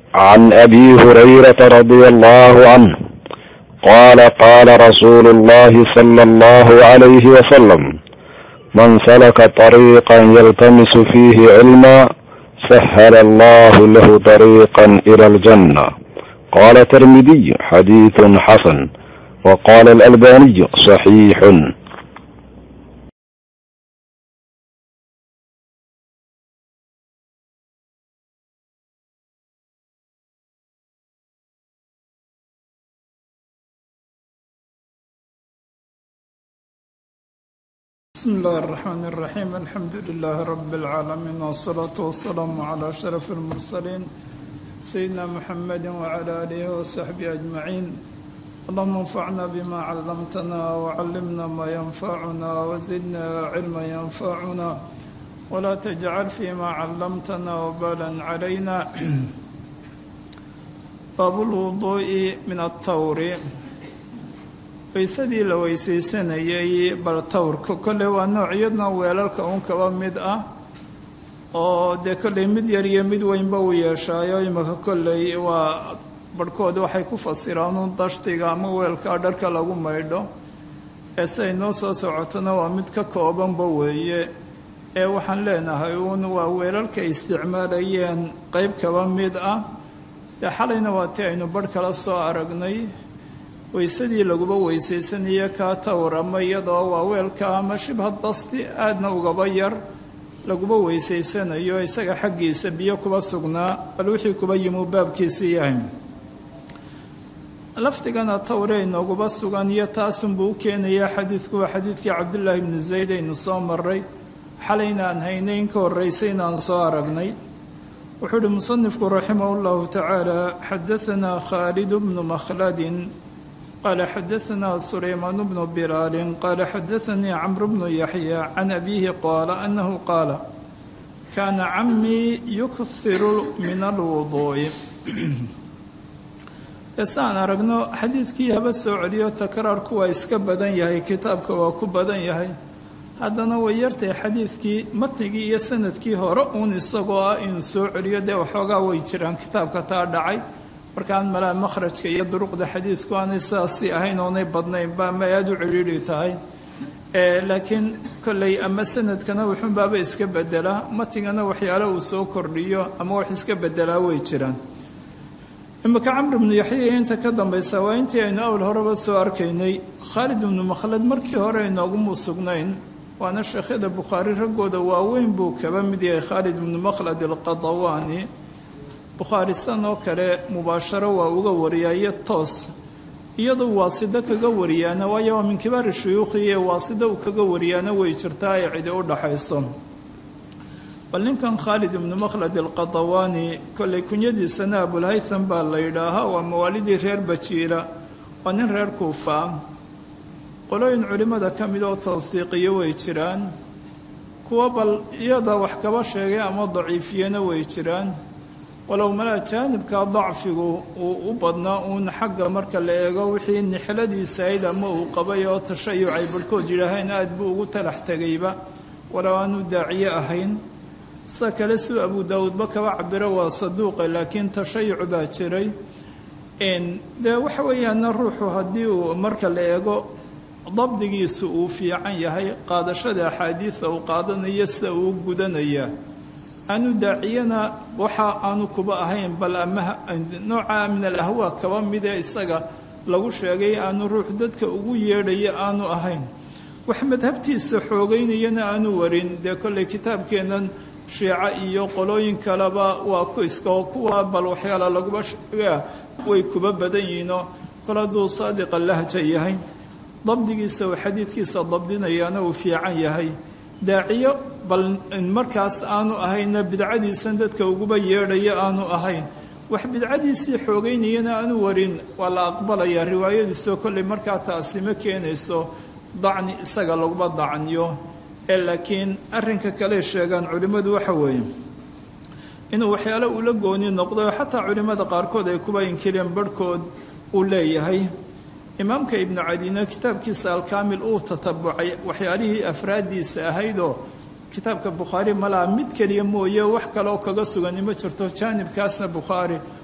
عن ابي هريره رضي الله عنه قال قال رسول الله صلى الله عليه وسلم من سلك طريقا يلتمس فيه علما سهل الله له طريقا الى الجنه قال الترمذي حديث حسن وقال الالباني صحيح بسم الله الرحمن الرحيم الحمد لله رب العالمين والصلاة والسلام على أشرف المرسلين سيدنا محمد وعلى آله وصحبه أجمعين اللهم انفعنا بما علمتنا وعلمنا ما ينفعنا وزدنا علما ينفعنا ولا تجعل فيما علمتنا وبالا علينا باب الوضوء من الطور waysadii la weysaysanayay bal tawrka kolley waa noocyadna weelalka uun kaba mid ah oo dee kolley mid yar iyo mid weynba uu yeeshaayo imika kolley waa barhkood waxay ku fasiraan uun dashtiga ama weelka dharka lagu maydho ee siay noo soo socotona waa mid ka koobanba weeye ee waxaan leenahay uun waa weelalka isticmaalayeen qeyb kaba mid ah dee xalayna waa tii aynu barh kala soo aragnay weysadii laguba weysaysanayo kaa tawr ama iyadoo waa weelka ama shibha dasti aadna ugaba yar laguba weysaysanayo isaga xaggiisa biyo kuba sugnaa bal wixii kuba yimuu baabkiisii yahay lafdigana tawre inooguba sugan iyo taasunbuu u keenayaa xadiidku waa xadiidkii cabdullaahi ibnu zayd aynu soo maray xalayna aan haynay in ka horreysayna aan soo aragnay wuxuu uhi musanifku raximah llahu tacaala xadaanaa khaalid bnu makhladin قال xdثna سليمان بن بلال قال xdثني cمرو بن يحيى عن أبيه قال أنه قال كان عمي يكثر من الوضوء saan aragno xadiidkii haba soo celiyo takraarku waa iska badan yahay kitaabka waa ku badan yahay haddana way yartahay xadiidkii matnigii iyo sanadkii hore uun isagoo ah inuu soo celiyo dee waxoogaa way jiraan kitaabka taa dhacay markaan malaa makhrajka iyo duruqda xadiidku aanay sidaasi ahayn oonay badnaynba ama aada u ciriiri tahay laakiin kolley ama sanadkana wuxuunbaaba iska bedelaa matigana waxyaale uu soo kordhiyo ama wax iska bedelaa way jiraan imika camr ibnu yaxya inta ka dambaysa waa intii aynu awl horeba soo arkaynay khaalid ibnu makhlad markii hore inoogumu sugnayn waana sheekhyada bukhaari raggooda waaweyn buu kaba mid yahay khaalid ibnu makhlad alqadawaani bukhaari san oo kale mubaasharo waa uga wariyaa iyo toos iyadoo waasida kaga wariyaana waayo waa min kibaari shuyuukhi ee waasida uu kaga wariyaana way jirtaa ay cidi u dhaxayso bal ninkan khaalid ibnu makhlad alqadawaani kolley kunyadiisana abulhaytham baa la yidhaahaa waa mawaalidii reer bajiila waa nin reer kuufa qolooyin culimmada ka mid oo tawsiiqiyo way jiraan kuwa bal iyada wax kaba sheegay ama daciifiyana way jiraan walow malaa jaanibka dacfigu uu u badnaa uun xagga marka la eego wixii nixladiisa ayd ama uu qabay oo tashayuc ay barhkood yidhaaheen aad buu ugu talax tegayba walow aanu daaciye ahayn sa kale suu abu daawuudba kaba cabiro waa saduuqa laakiin tashayuc baa jiray dee waxa weeyaana ruuxu haddii uu marka la eego dabdigiisu uu fiican yahay qaadashada axaadiida uu qaadanayo sida uu gudanaya aanu daaciyana waxa aanu kuba ahayn bal ama nooca min alahwaa kaba midee isaga lagu sheegay aanu ruux dadka ugu yeedhaya aanu ahayn wax madhabtiisa xoogeynayana aanu warin dee kolley kitaabkeennan shiico iyo qolooyin kaleba waa ku iska oo kuwa bal waxyaala laguba sheegaa way kuba badan yihiinoo kol hadduu saadiqa lahja yahay dabdigiisa uu xadiidkiisa dabdinayaana uu fiican yahay daaciyo bal markaas aanu ahayna bidcadiisan dadka uguba yeedhaya aanu ahayn wax bidcadiisii xoogeynayana aanu warin waa la aqbalayaa riwaayadiisoo kolley markaa taasi ma keenayso dacni isaga laguba dacniyo ee laakiin arrinka kale sheegaan culimmadu waxa weeye inuu waxyaale ula gooni noqdo xataa culimmada qaarkood ay kuba inkireen barhkood uu leeyahay imaamka ibnu cadiina kitaabkiisa alkaamil uu tatabucay waxyaalihii afraaddiisa ahaydoo kitaabka bukhaari malaa mid keliya mooye wax kaleoo kaga sugani ma jirto jaanibkaasna bukhaari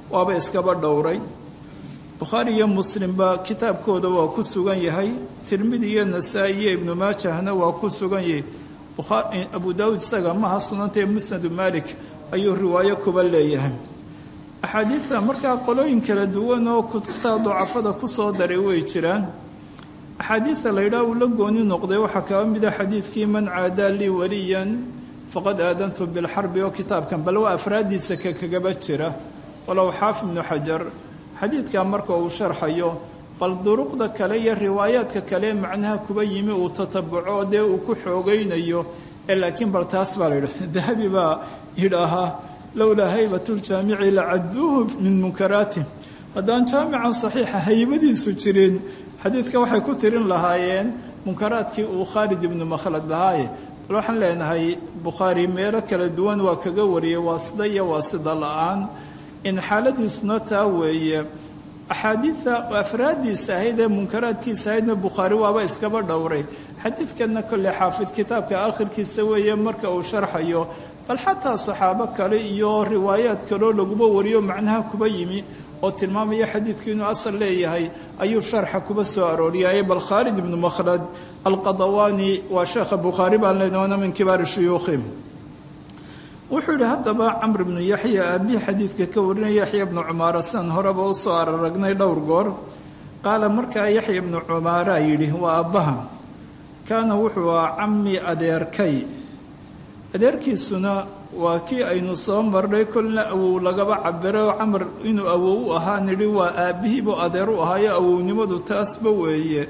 waaba iskaba dhowray bukhaari iyo muslimba kitaabkooda waa ku sugan yahay tirmidi iyo nasaa-i iyo ibnu maajahna waa ku sugan yahay abu daawuud isaga maha sunanta ee musnadu malik ayuu riwaayo kuba leeyahay axaadiidta markaa qolooyin kala duwan oo kutubta ducafada kusoo daray way jiraan axaadiidta la yidhaah uu la gooni noqday waxaa kaba mida xadiidkii man caadaa lii waliyan faqad aadantu bilxarbi oo kitaabkan bal waa afraaddiisa ka kagaba jira walow xaafid ibnu xajar xadiidkaa marka uu sharxayo bal duruqda kale iyo riwaayaadka kale macnaha kuba yimi uu tatabuco dee uu ku xoogaynayo ee laakiin bal taas baa la yidha dahabi baa yidhaahaa lowlaa haybatuljaamici lacaduuhu min munkaraati haddaan jaamican saxiixa haybadiisu jirin xadiidka waxay ku tirin lahaayeen munkaraadkii uu khaalid ibnu makhlad lahaaye bal waxaan leenahay bukhaari meelo kala duwan waa kaga wariyay waasida iyo waasida la-aan in xaaladiisuna taa weeye axaadiida afraaddiisa ahayd ee munkaraadkiisa ahaydna bukhaari waaba iskaba dhowray xadiidkanna kolley xaafid kitaabka akhirkiisa weeye marka uu sharxayo bal xataa saxaabo kale iyo riwaayaad kaloo laguma wariyo macnaha kuba yimi oo tilmaamaya xadiidku inuu asal leeyahay ayuu sharxa kuba soo arooriyay bal khaalid ibnu makhlad alqadawaani waa sheekha bukhaari baan leenahay waana min kibaari shuyuukhi wuxuu yidhi haddaba camr ibnu yaxya aabihii xadiidka ka warinaya yaxya ibnu cumaara san horeba u soo araragnay dhowr goor qaala markaa yaxya ibnu cumaaraa yidhi waa aabbaha kaana wuxuu ahaa cammi adeerkay adeerkiisuna waa kii aynu soo marnay kolna awow lagaba cabiro camar inuu awow u ahaa nidhi waa aabbihiibuu adeer u ahaayo awownimadu taasba weeye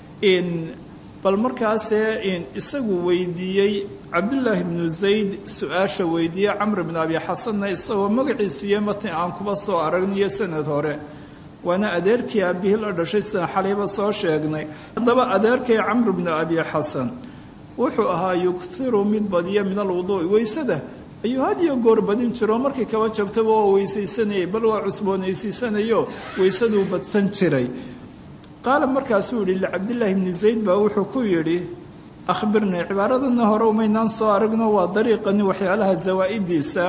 bal markaasee isagu weydiiyey cabdullaahi bnu zayd su-aasha weydiiyey camr bnu abi xasanna isagoo magaciisu iyo matni aan kuba soo aragniyo sanad hore waana adeerkii aabihii la dhashay sidaan xalayba soo sheegnay haddaba adeerkay camr bnu abi xasan wuxuu ahaa yughiru mid badiya min alwuduu'i weysada ayuu had iyo goor badin jiro markii kaba jabtaba waa weysaysanayay bal waa cusboonaysiisanayo weysaduu badsan jiray qaala markaasuu yihi licabdillaahi bni zayd baa wuxuu ku yidhi akhbirnii cibaaradana hore umaynaan soo aragno waa dariiqani waxyaalaha zawaa-idiisa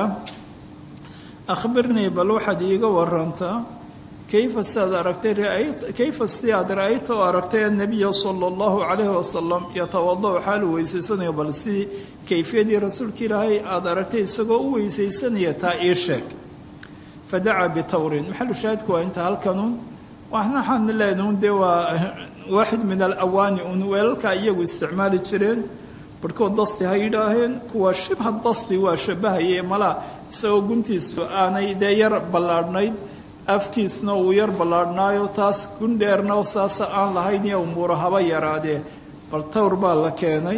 akhbirnii bal waxaad iiga warantaa kayfa siaad aragtay kayfa si aad ra-ayta oo aragtay annabiya sala allahu calayhi wasalam yatawada-u xaalu weysaysanayo bal si kayfiyadii rasuulka ilaahay aada aragtay isagoo u weysaysanaya taa ii sheeg fadacaa bitawrin maxalu shaahidku waa inta halkanun waxaan leenaun dee waa waaxid min alawaani un weelalka iyagu isticmaali jireen barhkood dasti ha yidhaaheen kuwa shibha dasti waa shabahaye malaa isagoo guntiisu aanay dee yar ballaadhnayd afkiisna uu yar ballaadhnaayo taas gundheerna saasa aan lahayn iyo umuuro haba yaraadee bal tawr baa la keenay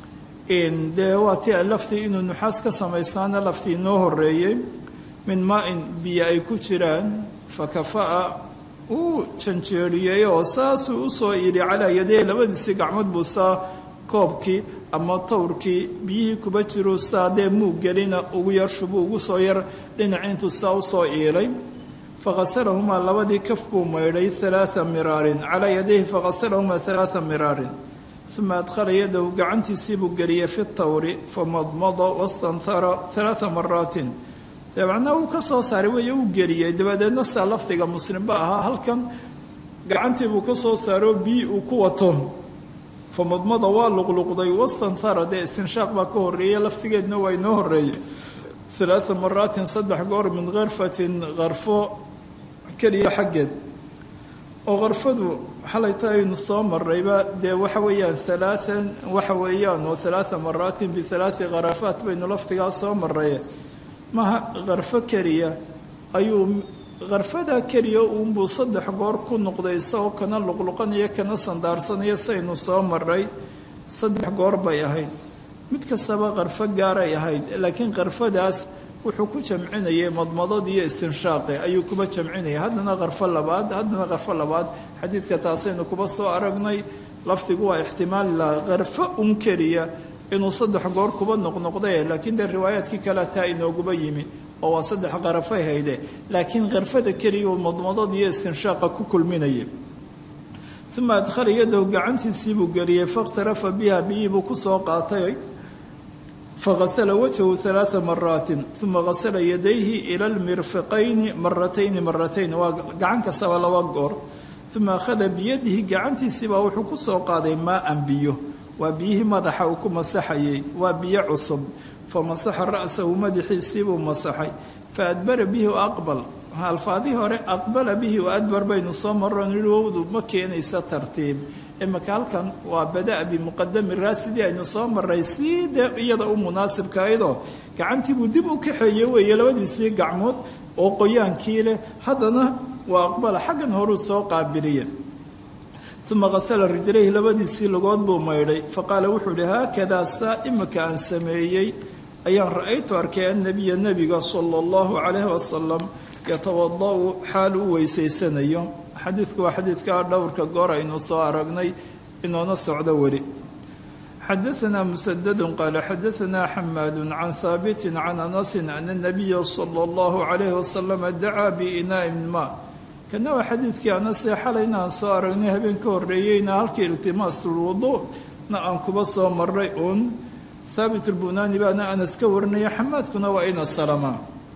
dee waa ti laftii inuu nuxaas ka samaystaana laftii inoo horeeyey min maa-in biyo ay ku jiraan fakafaa uu janjeeriyey oo saasuu usoo idhi calaa yadey labadiisii gacmood buu saa koobkii ama tawrkii biyihii kuba jiruu saa dee muug gelina ugu yar shubuu ugu soo yar dhinaci intuu saa usoo iilay faqasalahumaa labadii kaf buu maydhay alaaa miraarin calaa yadayhi faqasalahumaa alaaa miraarin uma adkhala yadahu gacantiisiibuu geliyey fi tawri famadmada wastanhara alaaa maraatin dabacna uu ka soo saaray wey uu geliyey dabadeedna saa lafdiga muslimba ahaa halkan gacantiibuu ka soo saaro bii uu ku wato famadmada waa luqluqday wastanhara dee istinshaaq baa ka horeeyey lafdigeedna waa inoo horeeyey alaaa maraatin saddex goor min karfatin karfo keliya xaggeed oo karfadu xalayta aynu soo marayba dee waxa weeyaan alaaan waxa weeyaan oo alaaa maraatin bialaai kharafaat baynu lafdigaa soo maray maha karfo keliya ayuu karfadaa keliya uunbuu saddex goor ku noqday isagoo kana luqluqanaya kana sandaarsanaya saynu soo maray saddex goor bay ahayd mid kastaba karfo gaaray ahayd laakiin karfadaas wuxuu ku jamcinayay madmadad iyo istinshaaqe ayuu kuba jamcinayay haddana karfo labaad haddana karfo labaad xadiidka taasaynu kuba soo aragnay lafdigu waa ixtimaali laha karfo un keliya inuu saddex goor kuba noqnoqday laakiin dee riwaayaadkii kale taa inooguba yimi oo waa saddex qarafay hayde laakiin karfada keliya uu madmadad iyo istinshaaqa ku kulminayay uma adkhala yadahu gacantiisiibuu geliyey fakhtarafa biha biyii buu kusoo qaatay fagasala wajhahu halaaa maraatin uma gasala yadayhi ila lmirfiqayni maratayni maratayn waa gacan kastaba laba goor uma akhada biyadihi gacantiisiibaa wuxuu ku soo qaaday maa-an biyo waa biyihii madaxa uu ku masaxayay waa biyo cusub fa masaxa ra'sahu madaxiisiibuu masaxay fa adbara bihi wa aqbal alfaadii hore aqbala bihi wa adbar baynu soo maroon yihi wowdu ma keenaysa tartiib imaka halkan waa bada-a bimuqadami raasidii aynu soo maray sii dee iyada u munaasibkaydoo gacantiibuu dib u kaxeeye weeye labadiisii gacmood oo qoyaankii leh haddana waa aqbala xaggan horuu soo qaabiliye uma qasala rijlayhi labadiisii lugood buu maydhay faqaala wuxuu ihi haakadaa saa imika aan sameeyey ayaan ra-aytu arkay annabiya nebiga sala allahu calayhi wasalam yatawada-u xaal u weysaysanayo xadiidku waa xadiidkaa dhowrka goor aynu soo aragnay inoona socdo weli xadaanaa musadadu qaala xadaanaa xamaadu can haabitin can anasin ana nabiya sala allahu calayhi wasalam dacaa biinaain ma kana waa xadiidkii anasee xalayna aan soo aragnay habeen ka horreeyeyna halkii iltimaasulwuduu na aan kuba soo maray uun haabit lbunaani baana anas ka warinaya xamaadkuna waa ina salama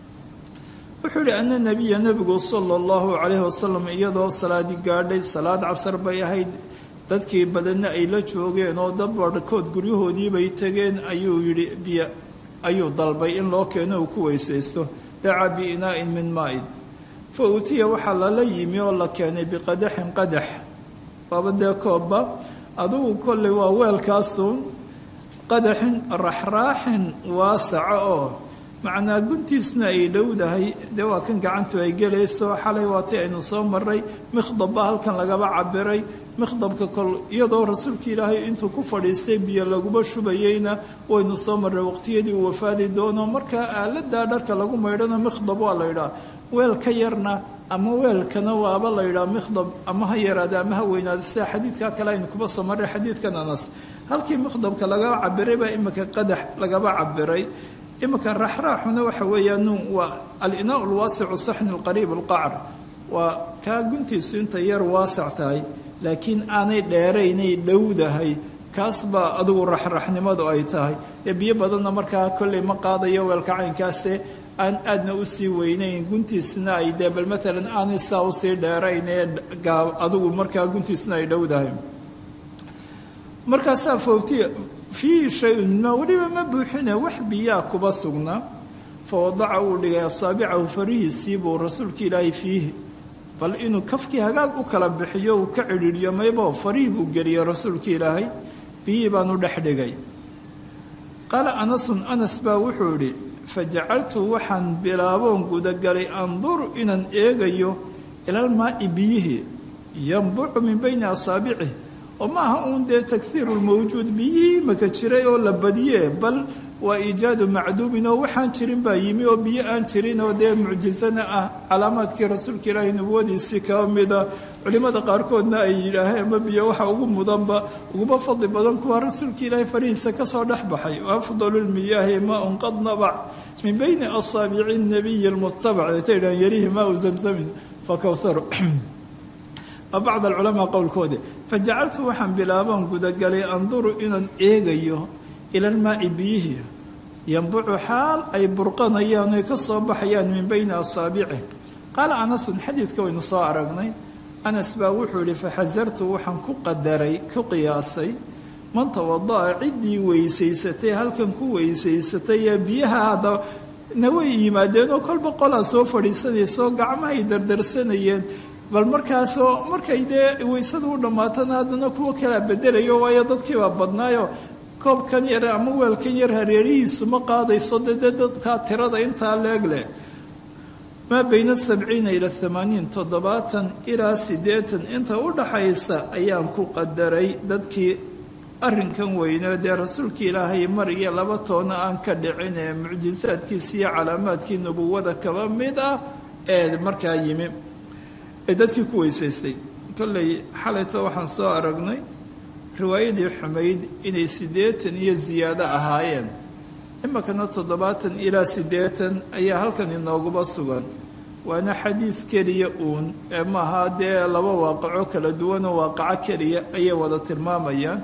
wuxuu yihi ana nabiya nebigu sala allahu calayhi wasalam iyadoo salaadi gaadhay salaad casar bay ahayd dadkii badanna ay la joogeen oo dad barhkood guryahoodiibay tegeen ayuu yidhi biyo ayuu dalbay in loo keeno uu ku weysaysto dacaa biinaa'in min maa-in fa uutiya waxaa lala yimi oo la keenay biqadaxin qadax waaba dee koobba adugu kolley waa weelkaasuun qadaxin raxraaxin waasaca oo macnaa guntiisna ay dhowdahay dee waa kan gacantu ay gelayso xalay waati aynu soo maray mikhdabba halkan lagaba cabiray mikhdabka kol iyadoo rasuulka ilaahay intuu ku fadhiistay biyo laguma shubayeyna waynu soo marray waqtiyadii uu wafaadi doono markaa aaladaa dharka lagu maydhana mikhdab waa la yidhaha weel ka yarna ama weelkana waaba la yidhaha mikhdab ama ha yaraada ama ha weynaada sida xadiidkaa kale aynu kuba soo marray xadiidkan anas halkii mikhdabka lagaba cabiray baa imika qadax lagaba cabiray imika raxraaxuna waxa weeyaan waa alinaau lwaasicu saxni lqariib alqacr waa kaa guntiisu intay yar waasac tahay laakiin aanay dheeraynay dhowdahay kaas baa adigu raxraxnimadu ay tahay ee biyo badanna markaa kolley ma qaadayo weelka caynkaase aan aadna usii weynayn guntiisna ay dee bal matalan aanay saa usii dheerayn ee adigu markaa guntiisna ay dhowdahay markaasaa fooftiya fiihi shay-un ma weliba ma buuxine wax biyaa kuba sugna fa wadaca uu dhigay asaabicahu farihiisii buu rasuulka ilaahay fiihi bal inuu kafkii hagaag u kala bixiyo uu ka cidhiidhiyo maybo farihii buu geliyey rasuulka ilaahay biyihii baanu dhex dhigay qaala anasun anas baa wuxuu idhi fa jacaltu waxaan bilaaboon gudagalay anduru inaan eegayo ilalmaa'i biyihii yambucu min bayni asaabicih oo ma aha uun dee takhiiru lmawjuud biyihii maka jiray oo la badiyee bal waa iijaadu macduumin oo waxaan jirin baa yimi oo biyo aan jirin oo dee mucjizana ah calaamaadkii rasuulka ilaahay nubuwadiisii kaba mida culimmada qaarkoodna ay yidhaaheen ma biyo waxa ugu mudanba uguba fadli badan kuwa rasuulka ilaahay farihiisa kasoo dhex baxay afdalu lmiyaahi maaun qad nabac min bayni asaabici nabiyi lmutabac atay dhahan yarihi maau zamzamin fakawharu bacd alculamaa qowlkoodi fajacaltu waxaan bilaaban gudagalay anduru inaan eegayo ila almaai biyihii yambucu xaal ay burqanayaan oy ka soo baxayaan min bayni asaabici qaala anasun xadiidka waynu soo aragnay anas baa wuxuu yihi faxasartu waxaan ku qadaray ku qiyaasay man tawada'a ciddii weysaysatay halkan ku weysaysatay ee biyaha hadda na way yimaadeen oo kolba qolaa soo fadhiisanaysaoo gacmahay dardarsanayeen bal markaasoo markay dee weysada u dhammaatana haddana kuwa kalaa bedelayo waayo dadkiibaa badnaayo koobkan yar ama weelkan yar hareerihiisu ma qaadayso de dee dadkaa tirada intaa leeg leh maa bayna sabciina ila amaaniin toddobaatan ilaa siddeetan inta u dhaxaysa ayaan ku qadaray dadkii arrinkan weyne dee rasuulka ilaahay mar iyo laba toona aan ka dhicin ee mucjisaadkiisi iyo calaamaadkii nubuwada kaba mid ah ee markaa yimi ee dadkii ku weysaystay kolley xalayto waxaan soo aragnay riwaayadii xumayd inay siddeetan iyo ziyaado ahaayeen iminkana toddobaatan ilaa siddeetan ayaa halkan inooguba sugan waana xadiid keliya uun ee maaha dee laba waaqaco kala duwanoo waaqaco keliya ayay wada tilmaamayaan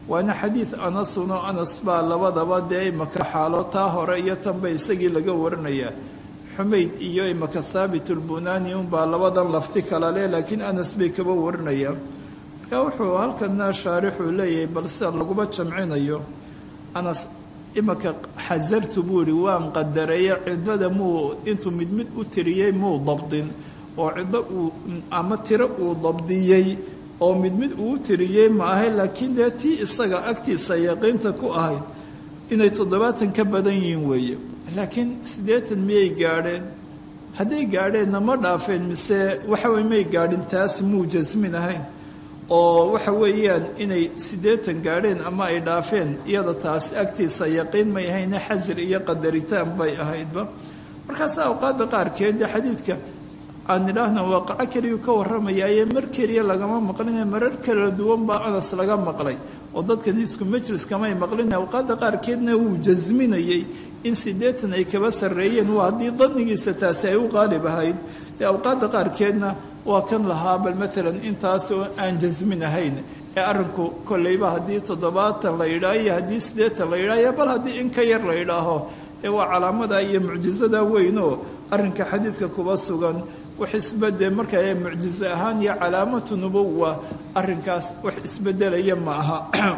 waana xadiid anasun oo anas baa labadaba dee imaka xaalo taa hore iyo tanba isagii laga warinayaa xumayd iyo imaka thaabit ulbunaani unbaa labadan lafti kala leh laakiin anas bay kaba warinayaan marka wuxuu halkana shaarixuu leeyahay bal sida laguba jamcinayo anas imaka xasartu buu ihi waan qadareeye ciddada muu intuu mid mid u tiriyey muu dabdin oo ciddo uu ama tiro uu dabdiyey oo mid mid uu tiriyey ma ahay laakiin dee tii isaga agtiisa yaqiinta ku ahayd inay toddobaatan ka badan yihiin weeye laakiin siddeetan miyay gaadheen hadday gaadheenna ma dhaafeen mise waxawey may gaadhin taas muu jasmin ahayn oo waxa weeyaan inay siddeetan gaadheen ama ay dhaafeen iyada taas agtiisa yaqiin may ahayne xasir iyo qadaritaan bay ahaydba markaas awqaadda qaarkeed dee xadiidka aan idhaahna waaqaco keliyu ka warramayaaye mar keliya lagama maqline marar kala duwan baa anas laga maqlay oo dadkan isku majlis kamay maqlin awqaadda qaarkeedna wuu jasminayey in siddeetan ay kaba sarreeyeen waa haddii danigiisa taasi ay u qaalib ahayd dee awqaadda qaarkeedna waa kan lahaa bal matalan intaas oo aan jasmin ahayn ee arrinku kolleyba haddii toddobaatan la yidhaaho iyo haddii siddeetan la yidhaaho bal haddii in ka yar la yidhaaho ee waa calaamada iyo mucjisada weynoo arrinka xadiidka kuba sugan wax isbede marka mucjize ahaan iyo calaamatu nubuwa arrinkaas wax isbedelaya ma aha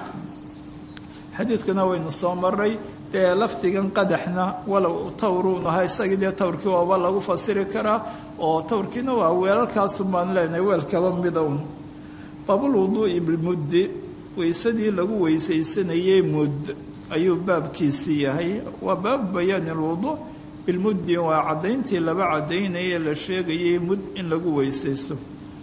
xadiidkana waynu soo maray dee lafdigan qadaxna walow tawruun ahaa isagii dee tawrkii waaba lagu fasiri karaa oo tawrkiina waa weelalkaasun baan leenahay weelkaba midown baabulwuduu'i bilmuddi weysadii lagu weysaysanayey mudd ayuu baabkiisii yahay waa baabu bayaani alwuduuc bilmuddi waa caddayntii laba caddaynaya la sheegayay mud in lagu weysaysto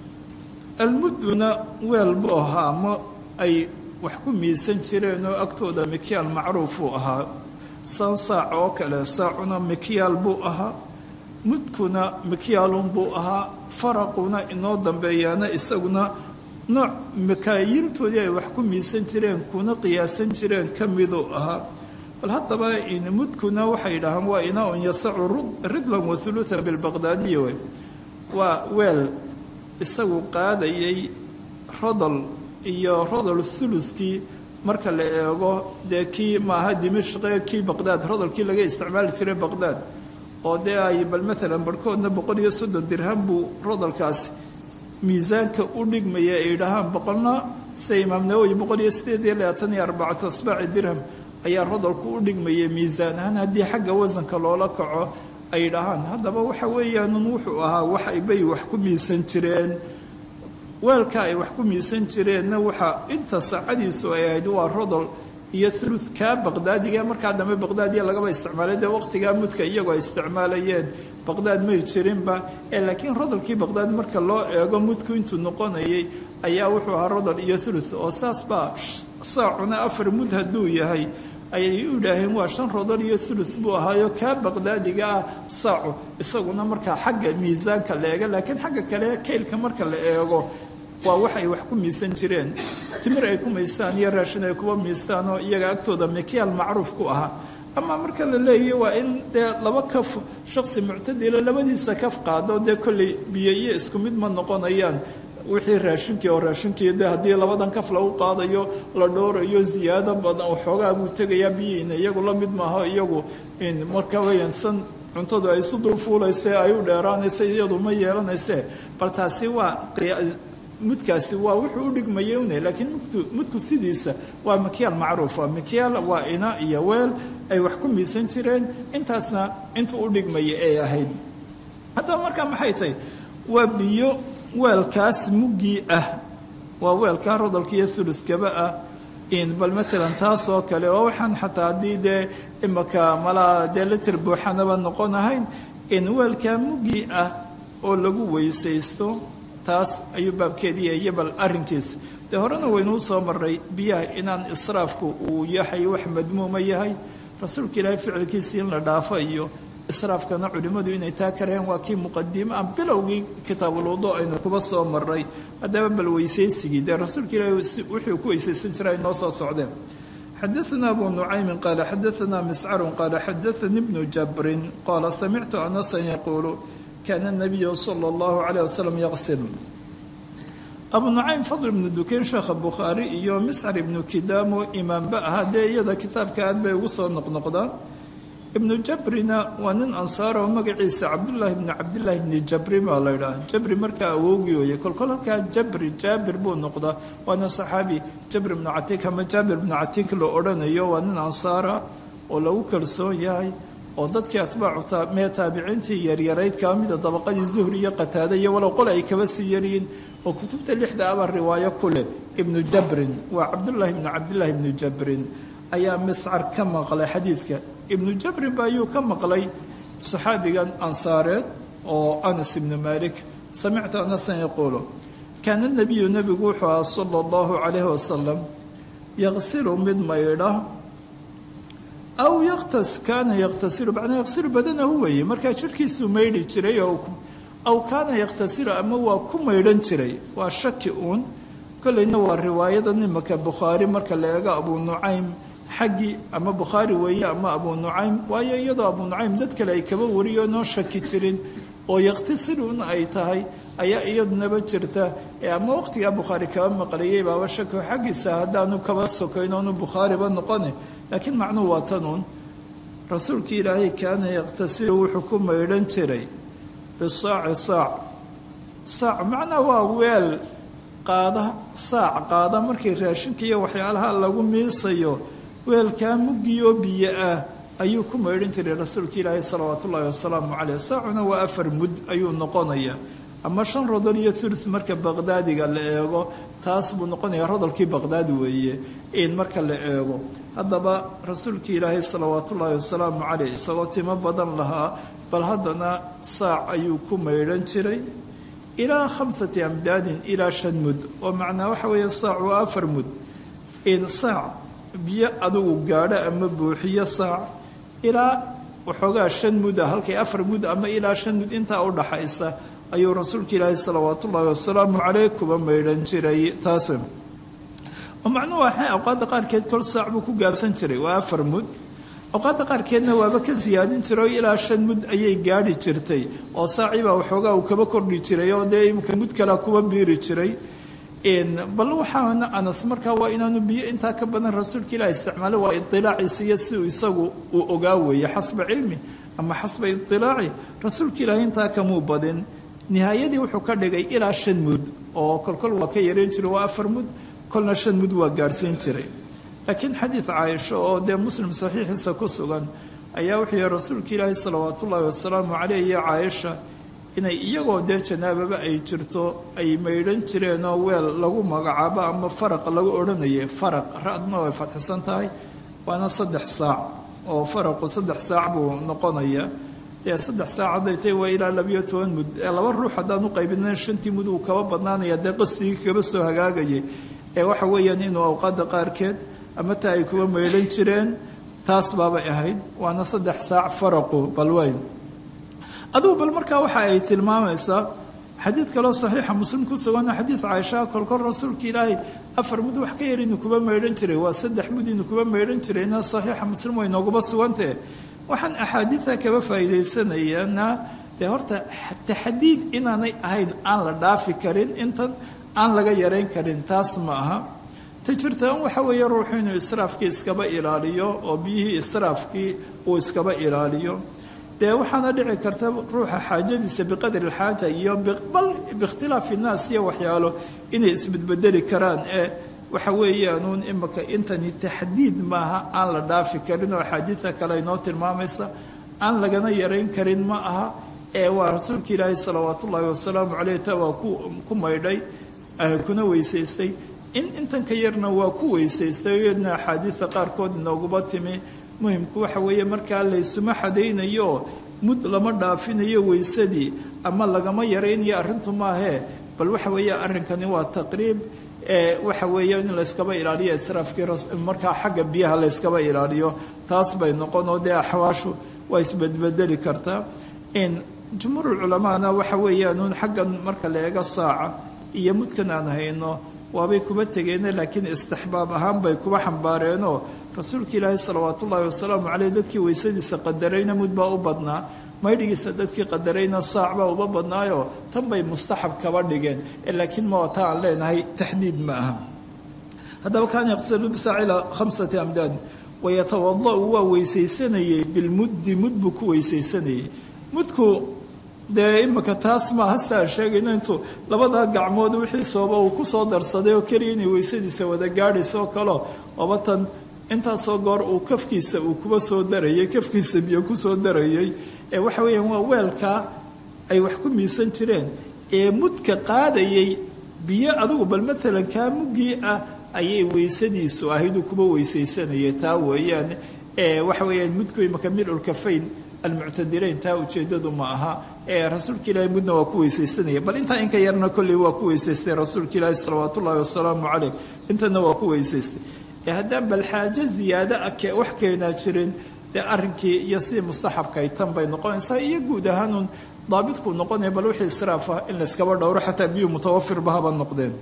almudduna weel buu ahaa ma ay wax ku miisan jireen oo agtooda mikyaal macruufuu ahaa san saac oo kale saacuna mikyaal buu ahaa mudkuna mikyaalun buu ahaa faraquna inoo dambeeyaana isaguna nooc makaayiltoodii ay wax ku miisan jireen kuna qiyaasan jireen ka miduu ahaa bal haddaba mudkuna waxay dhahaan waa inaa-un yasacu ridlan wa huluutan bilbaqdaadiya wey waa weel isagu qaadayay rodol iyo rodol thuluskii marka la eego dee kii maaha dimashqe kii baqdaad rodolkii laga isticmaali jiray baqdaad oo dee ay bal matalan barhkoodna boqol iyo soddon dirham buu rodolkaasi miisaanka u dhigmaya ay dhahaan boqolna sida imaam nawowi boqol iyo sideed iyo labaatan iyo arbacatu asbaaci dirham ayaa rodolku u dhigmayay miisaan ahaan haddii xagga wasanka loola kaco ay dhahaan haddaba waxa weeyaanun wuxuu ahaa wax bay wax ku miisan jireen weelka ay wax ku miisan jireenna waxaa inta saacadiisu ay ahayd waa rodol iyo thuluth kaa baqdaadiga markaa dambe baqdaadiya lagaba isticmaalay dee waqtigaa mudka iyagoo ay isticmaalayeen baqdaad may jirinba ee laakiin rodolkii baqdaad marka loo eego mudku intuu noqonayay ayaa wuxuu ahaa rodol iyo thuluth oo saas baa saacuna afar mud hadduu yahay ayay u idhaaheen waa shan rodol iyo thuluth buu ahaayo kaa baqdaadiga ah saacu isaguna markaa xagga miisaanka la eega laakiin xagga kale kaylka marka la eego waa wax ay wax ku miisan jireen timir ay ku miistaan iyo raashin ay kuba miistaan oo iyaga agtooda mikyaal macruuf ku ahaa amaa marka la leeyahy waa in dee laba kaf shaksi muctadila labadiisa kaf qaado dee kolley biyo iyo isku mid ma noqonayaan wixii raashinkii oo raashinkii de haddii labadan kaf lagu qaadayo la dhoorayo ziyaado badan oo xoogaa buu tegayaa biyihiina iyagu la mid maaho iyagu marka weeyaan san cuntadu ay isu dul fuulayse ay u dheeraanaysa iyadu ma yeelanayse bal taasi waa mudkaasi waa wuxuu u dhigmaya une laakiin mudku mudku sidiisa waa mikyaal macruufa mikyaal waa ina iyo weel ay wax ku miisan jireen intaasna intuu u dhigmaya ay ahayd haddaba markaa maxay tahay waa biyo weelkaas muggii ah waa weelkaa rodolka iyo thuluskaba ah in bal matalan taas oo kale oo waxaan xataa haddii dee imaka malaa dee litir buuxanaba noqon ahayn in weelkaa muggii ah oo lagu weysaysto taas ayuu baabkeediiya iyo bal arrinkiisa dee horena waynuu soo maray biyaha inaan israafku uu yahay wax madmuuma yahay rasuulka ilaahay ficilkiisii in la dhaafo iyo israafkana culimmadu inay taa kareen waa kii muqadimo ah bilowgii kitaabulwudu aynu kuba soo maray haddaba bal weysaysigii dee rasuulka ilaahay wuxuu ku weysaysan jiray noo soo socdeen xadaثna abu nucaymin qaala xadaثna miscarun qaala xadaثani bnu jabrin qaala samictu anasan yaquulu kaana الnabiyu salى اllahu عalيه wasalam yaqsil abu nucaym fadl ibnu dukayn sheekha bukhaari iyo miscar ibnu kidaamo imaamba ahaa dee iyada kitaabka aad bay ugu soo noqnoqdaan ibnu jabrina waa nin ansaar oo magaciisa cabdullaahi bni cabdillaahi bni jabri baa la ydhaha jabri markaa awowgii ooye kolkol halkaa jabri jaabir buu noqdaa waana saxaabi jabri bnu catiik ama jaabir bnu catiik la odhanayo waa nin ansaara oo lagu kalsoon yahay oo dadkii atbaacu mee taabiciintii yaryarayd kaa mida dabaqadii zuhri iyo qataada iyo walow qole ay kaba sii yaryihiin oo kutubta lixda aba riwaayo ku leh ibnu jabrin waa cabdullaahi bnu cabdillaahi ibnu jabrin ayaa miscar ka maqlay xadiidka ibnu jabrin ba ayuu ka maqlay saxaabigan ansaareed oo anas ibnu malik samictu anasan yaquulu kaana nabiyu nebigu wuxuu aha sala allahu calayhi wasalam yaqsilu mid maydha aw yaktas kaana yaktasilu macnaa yaksilu badanahu weeye markaa jirhkiisuu maydhi jiray oo aw kaana yaktasilu ama waa ku maydhan jiray waa shaki uun kolleyna waa riwaayada nimaka bukhaari marka la eego abu nucaym xaggii ama bukhaari weeye ama abu nucaym waayo iyadoo abu nucaym dad kale ay kaba wariyo noo shaki jirin oo yaktasiluun ay tahay ayaa iyadunaba jirta ee ama waqtigaa bukhaari kaba maqlayay baaba shako xaggiisa haddaanu kaba sokayn oonu bukhaariba noqone laakiin macnuhu waa tanuun rasuulkii ilaahay kaana yaktasilu wuxuu ku maydhan jiray bisaaci saac saac macnaa waa weel qaada saac qaada markii raashinka iyo waxyaalaha lagu miisayo weelkaa muggiyo biyo ah ayuu ku maydhan jiray rasuulka ilaahay salawaatu ullaahi wasalaamu caleyh saacuna waa afar mud ayuu noqonaya ama shan rodol iyo thuluth marka baqdaadiga la eego taas buu noqonaya rodolkii baqdaadi weeye in marka la eego haddaba rasuulkii ilaahay salawaatu ullaahi wasalaamu caleyh isagoo timo badan lahaa bal haddana saac ayuu ku maydhan jiray ilaa khamsati amdaadin ilaa shan mud oo macnaa waxa weeye saac waa afar mud in saac biyo adugu gaadho ama buuxiyo saac ilaa waxoogaa shan mud ah halkay afar mud ama ilaa shan mud intaa u dhaxaysa ayuu rasuulka ilaahi salawaat ullaahi wasalaamu caleyh kuba maydhan jiray taas oo macnuhu waxay awqaadda qaarkeed kol saac buu ku gaabsan jiray waa afar mud awqaadda qaarkeedna waaba ka siyaadin jiray oo ilaa shan mud ayay gaadhi jirtay oo saaciibaa waxoogaa uu kaba kordhi jiray oo dee imika mud kalea kuba biiri jiray bal waxaana anas markaa waa inaanu biyo intaa ka badan rasuulka ilaah isticmaala waa idilaaciisa iyo si uu isagu uu ogaa weeye xasba cilmi ama xasba idilaaci rasuulka ilaahi intaa kamuu badin nihaayadii wuxuu ka dhigay ilaa shan mud oo kolkol waa ka yareen jiray waa afar mud kolna shan mud waa gaadhsiin jiray laakiin xadiid caaisho oo dee muslim saxiixiisa ku sugan ayaa wuxuu yihi rasuulka ilaahi salawaat ullaahi wasalaamu caleyh iyo caaisha inay iyagoo dee janaababa ay jirto ay maydhan jireenoo weel lagu magacaabo ama faraq lagu odhanayay faraq ra-duna way fadxisan tahay waana saddex saac oo faraqu saddex saac buu noqonaya dee saddex saac hadday tahay waa ilaa labayo toban mud ee laba ruux haddaan u qaybina shantii mud uu kaba badnaanaya dee qasdigii kaba soo hagaagayay ee waxa weeyaan inuu awqaadda qaarkeed ama taa ay kuba maydhan jireen taas baabay ahayd waana saddex saac faraqu balweyn adugu bal markaa waxa ay tilmaamaysaa xadiid kaloo saxiixa muslim ku sugana xadiid caaishaa kolkol rasuulka ilaahay afar mud wax ka yar inuu kuba maydhan jiray waa saddex mud inuu kuba maydhan jirayna saxiixa muslim way nooguba sugantee waxaan axaadiida kaba faa'iidaysanayaana dee horta taxdiid inaanay ahayn aan la dhaafi karin intan aan laga yarayn karin taas ma aha ta jirta in waxa weeye ruuxu inuu israafkii iskaba ilaaliyo oo biyihii israafkii uu iskaba ilaaliyo dee waxaana dhici karta ruuxa xaajadiisa biqadri alxaaja iyo bal biikhtilaafi innaas iyo waxyaalo inay isbedbedeli karaan ee waxa weeyaanuun imika intani taxdiid maaha aan la dhaafi karin oo axaadiida kale inoo tilmaamaysa aan lagana yarayn karin ma aha ee waa rasuulka ilaahi salawaat ullaahi wasalaamu caleyh ta waa ku maydhay kuna weysaystay in intan ka yarna waa ku weysaystay iyadna axaadiida qaarkood inooguma timi muhimku waxa weeye markaa laysuma xadaynayo mud lama dhaafinayo weysadii ama lagama yaraynayo arrintu maahee bal waxa weeye arrinkani waa taqriib waxa weeye in layskaba ilaaliyo israafkii markaa xagga biyaha layskaba ilaaliyo taas bay noqon oo dee axwaashu waa isbedbedeli kartaa jumhuurulculamaana waxa weeyaanuun xaggan marka la eego saaca iyo mudkan aan hayno waabay kuba tegeene laakiin istixbaab ahaan bay kuba xambaareenoo rasuulka ilaahi salawaat ullaahi wasalaamu caleyh dadkii weysadiisa qadarayna mud baa u badnaa maydhigiisa dadkii qadarayna saac baa uba badnaayo tan bay mustaxab kaba dhigeen laakiin ma ta aan leenahay taxdiid ma aha haddaba kaana yaqtasilu bisaac ilaa khamsati amdaad wayatawada-u waa weysaysanayey bilmuddi mud buu ku weysaysanayey mudku dee imika taas maaha siaan sheegayno intuu labadaa gacmood wixii sooba uu kusoo darsaday oo keliya inay weysadiisa wada gaadhayso oo kaleo oba tan intaasoo goor uu kafkiisa uu kuba soo darayay kafkiisa biyo kusoo darayay ee waxa weeyaan waa weelkaa ay wax ku miisan jireen ee mudka qaadayay biyo adigu bal maalan kaa muggii ah ayay weysadiisu ahayduu kuba weysaysanayay taa weeyaan waxa weeyaan mudku imaka milulkafayn almuctadileyn taa ujeedadu ma aha ee rasuulka ilaahay mudna waa ku weysaysanaya bal intaa inka yarna kolley waa ku weysaystay rasuulka ilaahi salawaat ullaahi wasalaamu caleyh intana waa ku weysaystay ee haddaan bal xaajo ziyaado ah wax keenaa jirin dee arrinkii iyo sidii mustaxabkay tan bay noqonaysaa iyo guud ahaanun daabitku noqonaya bal wixii israaf ah in layskaba dhowro xataa biyuu mutawafirba haba noqdeen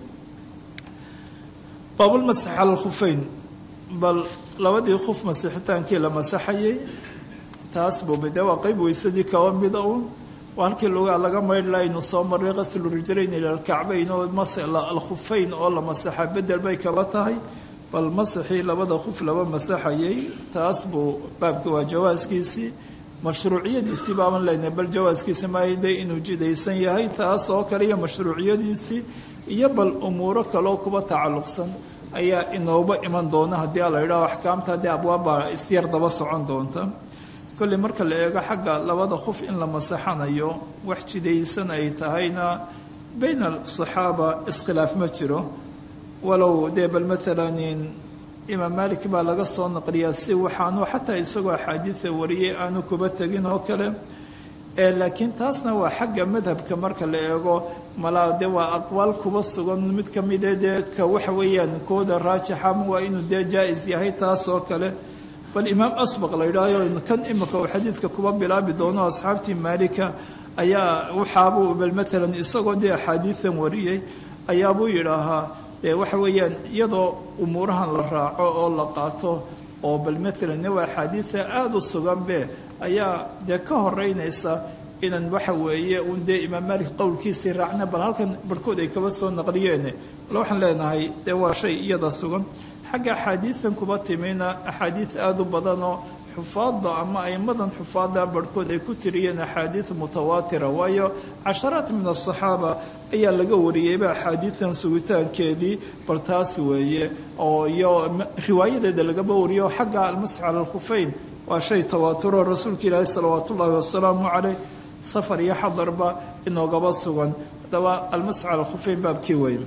baabulmasax cala alkhufeyn bal labadii khuf masixitaankii la masaxayay taas buuba dee waa qayb weysadii kaba mida uun waa halkii lugaa laga maydhla aynu soo marray qaslu rijlayn ila alkacbayn oo alkhufeyn oo la masaxa bedel bay kaba tahay bal masaxii labada khuf laba masaxayay taas buu baabka waa jawaaskiisii mashruuciyadiisii baaban leynahay bal jawaaskiisi maayde inuu jidaysan yahay taas oo kale iyo mashruuciyadiisii iyo bal umuuro kaloo kuba tacalluqsan ayaa inooba iman doona haddii a la yidhaho axkaamta haddii abwaabbaa isyar daba socon doonta kolley marka la eego xagga labada khuf in la masaxanayo wax jidaysan ay tahayna bayna asaxaaba iskhilaaf ma jiro walow dee bal maalan imaam malik baa laga soo naqliyaa si waxaanu xataa isagoo axaadiida wariyay aanu kuba tegin oo kale laakiin taasna waa xagga madhabka marka la eego malaa de waa aqwaal kuba sugan mid ka mide dee ka waxa weeyaan kooda raajixa waa inuu dee jaa-is yahay taas oo kale bal imaam asbaq la yidhaaho kan imika uu xadiidka kuba bilaabi doono asxaabtii maalika ayaa waxaabuu bal maalan isagoo dee axaadiidan wariyey ayaabuu yidhaahaa dee waxa weeyaan iyadoo umuurahan la raaco oo la qaato oo bal maalan waa axaadiida aada u suganbe ayaa dee ka horeynaysa inan waxa weeye uun dee imaam maalik qowlkiisii raacna bal halkan barhkood ay kaba soo naqliyeene bal waxaan leenahay dee waa shay iyada sugan xagga axaadiidan kuba timina axaadiid aada u badanoo xufaadda ama aimadan xufaadda barhkood ay ku tiriyeen axaadiid mutawaatira waayo casharaat min asaxaaba ayaa laga wariyeyba axaadiidan sugitaankeedii bal taas weeye oo iyo riwaayadeeda lagaba wariyo xagga almasx cala alkhufeyn waa shay tawaaturo rasuulka ilaahi salawaat ullaahi wasalaamu caleyh safar iyo xadarba inoogaba sugan haddaba almasx cala alkhufeyn baabkii weeye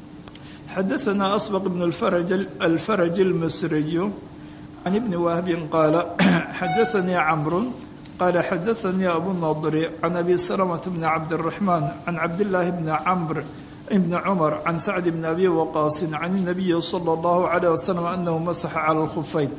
xadaثna asbq bn alfaraj اlmasriyu can ibni wahbin qaala xadaثanii camru qaala xadaثanii abu nadri can abi salmة bni cabdالraxmaan can cabdillaahi bni camr bni cumar can sacd bni abi waqaasin can الnabiyi salى اllahu عalيه waslm anahu masaxa calى اlkhufeyn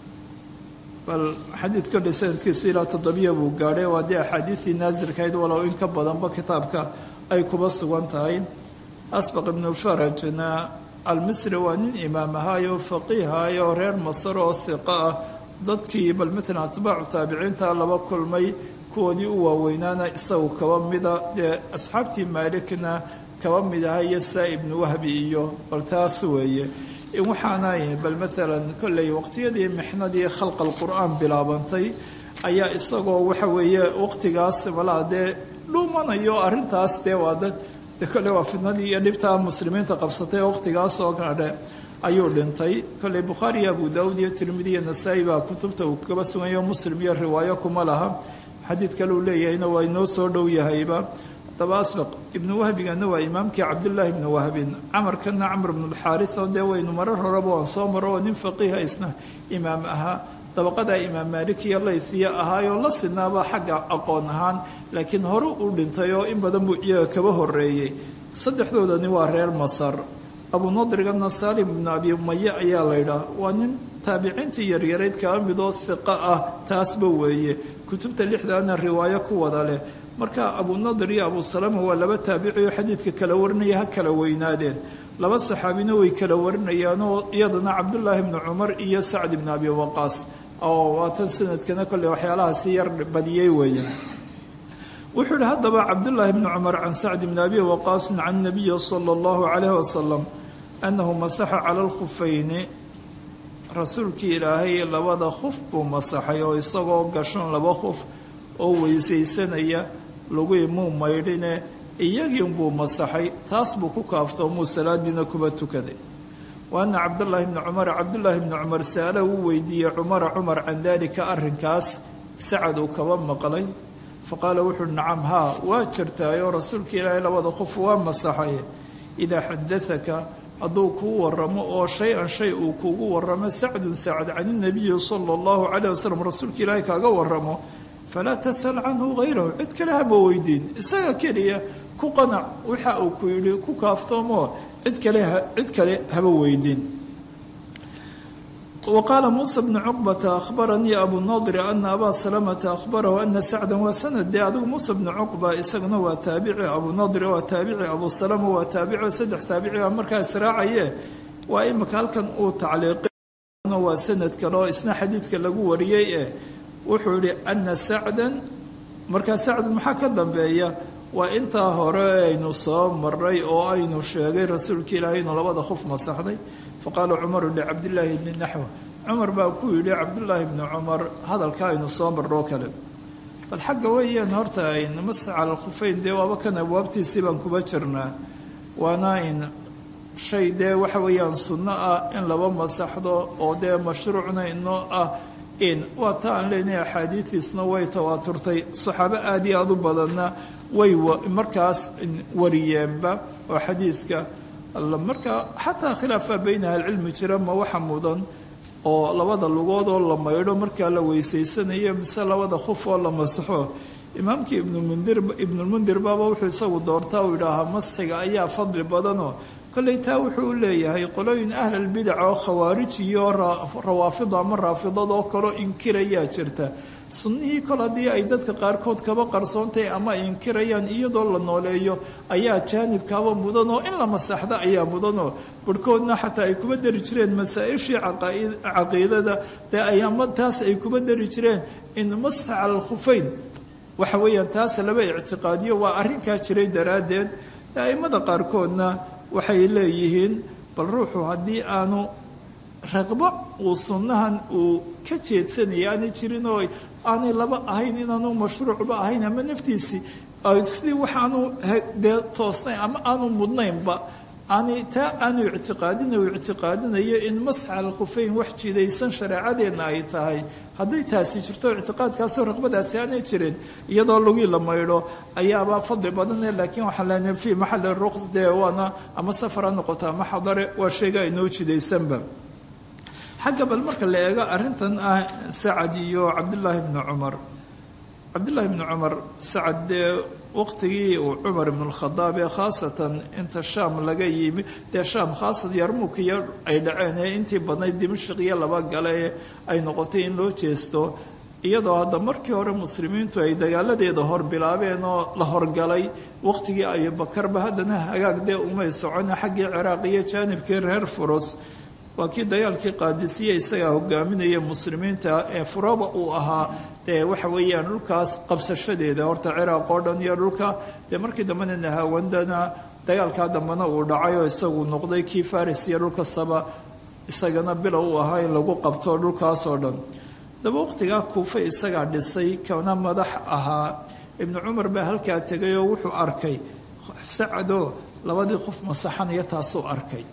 bal xadiid kodhe sanadkiisu ilaa toddobiya buu gaadhay waa dee axaadiidii naasilkahayd walow in ka badanba kitaabka ay kuba sugan tahay asbaq ibnulfarajna almisri waa nin imaam ahaayo faqiihaayo reer masar oo hiqo ah dadkii bal matalan atbaacu taabiciinta laba kulmay kuwoodii u waaweynaana isagu kaba mida dee asxaabtii maalikna kaba mid aha iyo saa ibnu wahbi iyo bal taas weeye waxaana bal matalan kolley waqtiyadii mixnadii khalqa alqur'aan bilaabantay ayaa isagoo waxa weeye waqtigaas malaa dee dhuumanayo arrintaas dee waa dad de kolley waa fidnadii iyo dhibtaa muslimiinta qabsatay waqtigaas oo kale ayuu dhintay kolley bukhaari iyo abu daawud iyo tirmidi iyo nasaa-i baa kutubta uu kaba suganyayo muslim iyo riwaayo kuma laha xadiid kale uu leeyahayna waa inoo soo dhow yahayba haddaba asbaq ibnu wahbigana waa imaamkii cabdullaahi ibnu wahbin camarkana camr ibnulxaarisa dee waynu marar horeba waan soo maro oo nin faqiiha isna imaam ahaa dabaqadaa imaam maalik iyo laythiya ahaayoo la sinaaba xagga aqoon ahaan laakiin hore uu dhintay oo in badan buu iyaga kaba horeeyey saddexdoodani waa reer masar abunadrigana saalim ibnu abi umaye ayaa laydhaah waa nin taabiciintii yaryarayd kaba midoo hiqo ah taasba weeye kutubta lixdaana riwaayo ku wada leh marka abunadir iyo abu salama waa laba taabicioo xadiidka kala warinaya ha kala weynaadeen laba saxaabina way kala warinayaanoo iyadana cabdullaahi ibnu cumar iyo sacd ibnu abi waqaas oo waatan sanadkana kolley waxyaalahaasi yar badiyey weeye wuxuu yihi haddaba cabdullaahi bni cumar can sacdi bni abi waqaasin can nabiyi sala allahu calayhi wasalam annahu masaxa cala alkhufayni rasuulkii ilaahay labada khuf buu masaxay oo isagoo gashan laba khuf oo weysaysanaya lagui muu maydhine iyagiinbuu masaxay taas buu ku kaaftoomuu salaadiina kuba tukaday wa ana cabdullaahi bni cumar cabdullaahi bni cumar sa'ala uu weydiiyey cumara cumar can daalika arrinkaas sacad uu kaba maqlay faqaala wuxuuhi nacam haa waa jirtaayoo rasuulka ilaahay labada khuf waa masaxay idaa xadaaka hadduu kuu waramo oo shay-an shay uu kuugu waramo sacdun sacad can inabiyi sala allahu calayh wasalam rasuulka ilaahay kaaga waramo falaa tasal canhu hayrahu cid kale hama weydiin isaga keliya ku qanac waxa uu ku yidhi ku kaaftoomoo cid kale cid kale haba weydiin wa qaala muusa bnu cuqbata akhbaranii abu nadri ana abaa salamata akhbarahu ana sacdan waa sanad dee adigu muusa bnu cuqba isaguna waa taabici abu nadri waa taabici abu salama waa taabici saddex taabiciga markaa israacaye waa imika halkan uu tacliiqi waa sanad kale oo isna xadiidka lagu wariyey eh wuxuu yihi ana sacdan markaa sacdan maxaa ka dambeeya waa intaa hore aynu soo maray oo aynu sheegay rasuulka ilaahay inuu labada khuf masaxday faqaala cumaru licabdillaahi bni naxw cumar baa ku yidhi cabdullaahi bni cumar hadalka aynu soo marroo kale bal xagga weeyaan horta ayn masax cala alkhufeyn dee waaba kan abwaabtiisii baan kuba jirnaa waana in shay dee waxa weeyaan sunno ah in laba masaxdo oo dee mashruucna inoo ah in waa ta aan leenahay axaadiidiisna way tawaaturtay saxaabo aada iyo aada u badanna way markaas wariyeenba oo xadiidka marka xataa khilaafa bayna ahlicilmi jira ma waxa mudan oo labada lugood oo la maydho markaa la weysaysanayo mise labada khuf oo la masaxo imaamkii ibnmundir ibnulmundir baaba wuxuu isagu doortaa uu yidhaahaa masxiga ayaa fadli badanoo kolley taa wuxuu u leeyahay qolooyin ahlalbidac oo khawaarij iyo rawaafida ama raafidadoo kaloo inkirayaa jirta sunnihii kol haddii ay dadka qaarkood kaba qarsoontahay ama ay inkirayaan iyadoo la nooleeyo ayaa jaanibkaaba mudanoo in la masaxda ayaa mudanoo barhkoodna xataa ay kuba dari jireen masaa-ishii caqiidada dee ay ama taas ay kuba dari jireen in masax cala alkhufeyn waxa weeyaan taas laba ictiqaadiyo waa arrinkaa jiray daraaddeed a'immada qaarkoodna waxay leeyihiin bal ruuxu haddii aanu raqbo uu sunnahan uu ka jeedsanaya aanay jirin oo aanay laba ahayn inaanu mashruucba ahayn ama naftiisii sidii waxaanu dee toosnayn ama aanu mudnaynba aanay taa aanu ictiqaadina uu ictiqaadinayo in masxa alkhufeyn wax jidaysan shareecadeenna ay tahay hadday taasi jirto ictiqaadkaasoo raqbadaasi aanay jirin iyadoo lagii la maydho ayaaba fadli badane laakiin waxaan leenahay fii maxali ruqs dee waana ama safar ha noqoto ama xadare waa sheega inoo jidaysanba xagga bal marka la eego arrintan ah sacad iyo cabdullaahi bni cumar cabdullaahi bni cumar sacad dee waqtigii uu cumar ibnulkhadaab ee khaasatan inta shaam laga yimi dee shaam khaasat yarmuuk iyo ay dhaceen ee intii badnayd dimashik iyo laba gale ee ay noqotay in loo jeesto iyadoo hadda markii hore muslimiintu ay dagaaladeeda hor bilaabeen oo la horgalay waqtigii abubakarba haddana hagaag dee umay socona xaggii ciraaq iyo jaanibkii reer furos waa kii dagaalkii qaadisiya isagaa hogaaminaya muslimiinta ee furoba uu ahaa dee waxa weeyaan dhulkaas qabsashadeeda horta ciraaq oo dhan iyo dhulka dee markii dambena nahawandana dagaalkaa dambena uu dhacay oo isagu noqday kii faris iyo dhulkastaba isagana bilow u ahaa in lagu qabto dhulkaasoo dhan daba waqtigaa kuufe isagaa dhisay kana madax ahaa ibnu cumar baa halkaa tegay oo wuxuu arkay sacadoo labadii qof masaxanaya taasuu arkay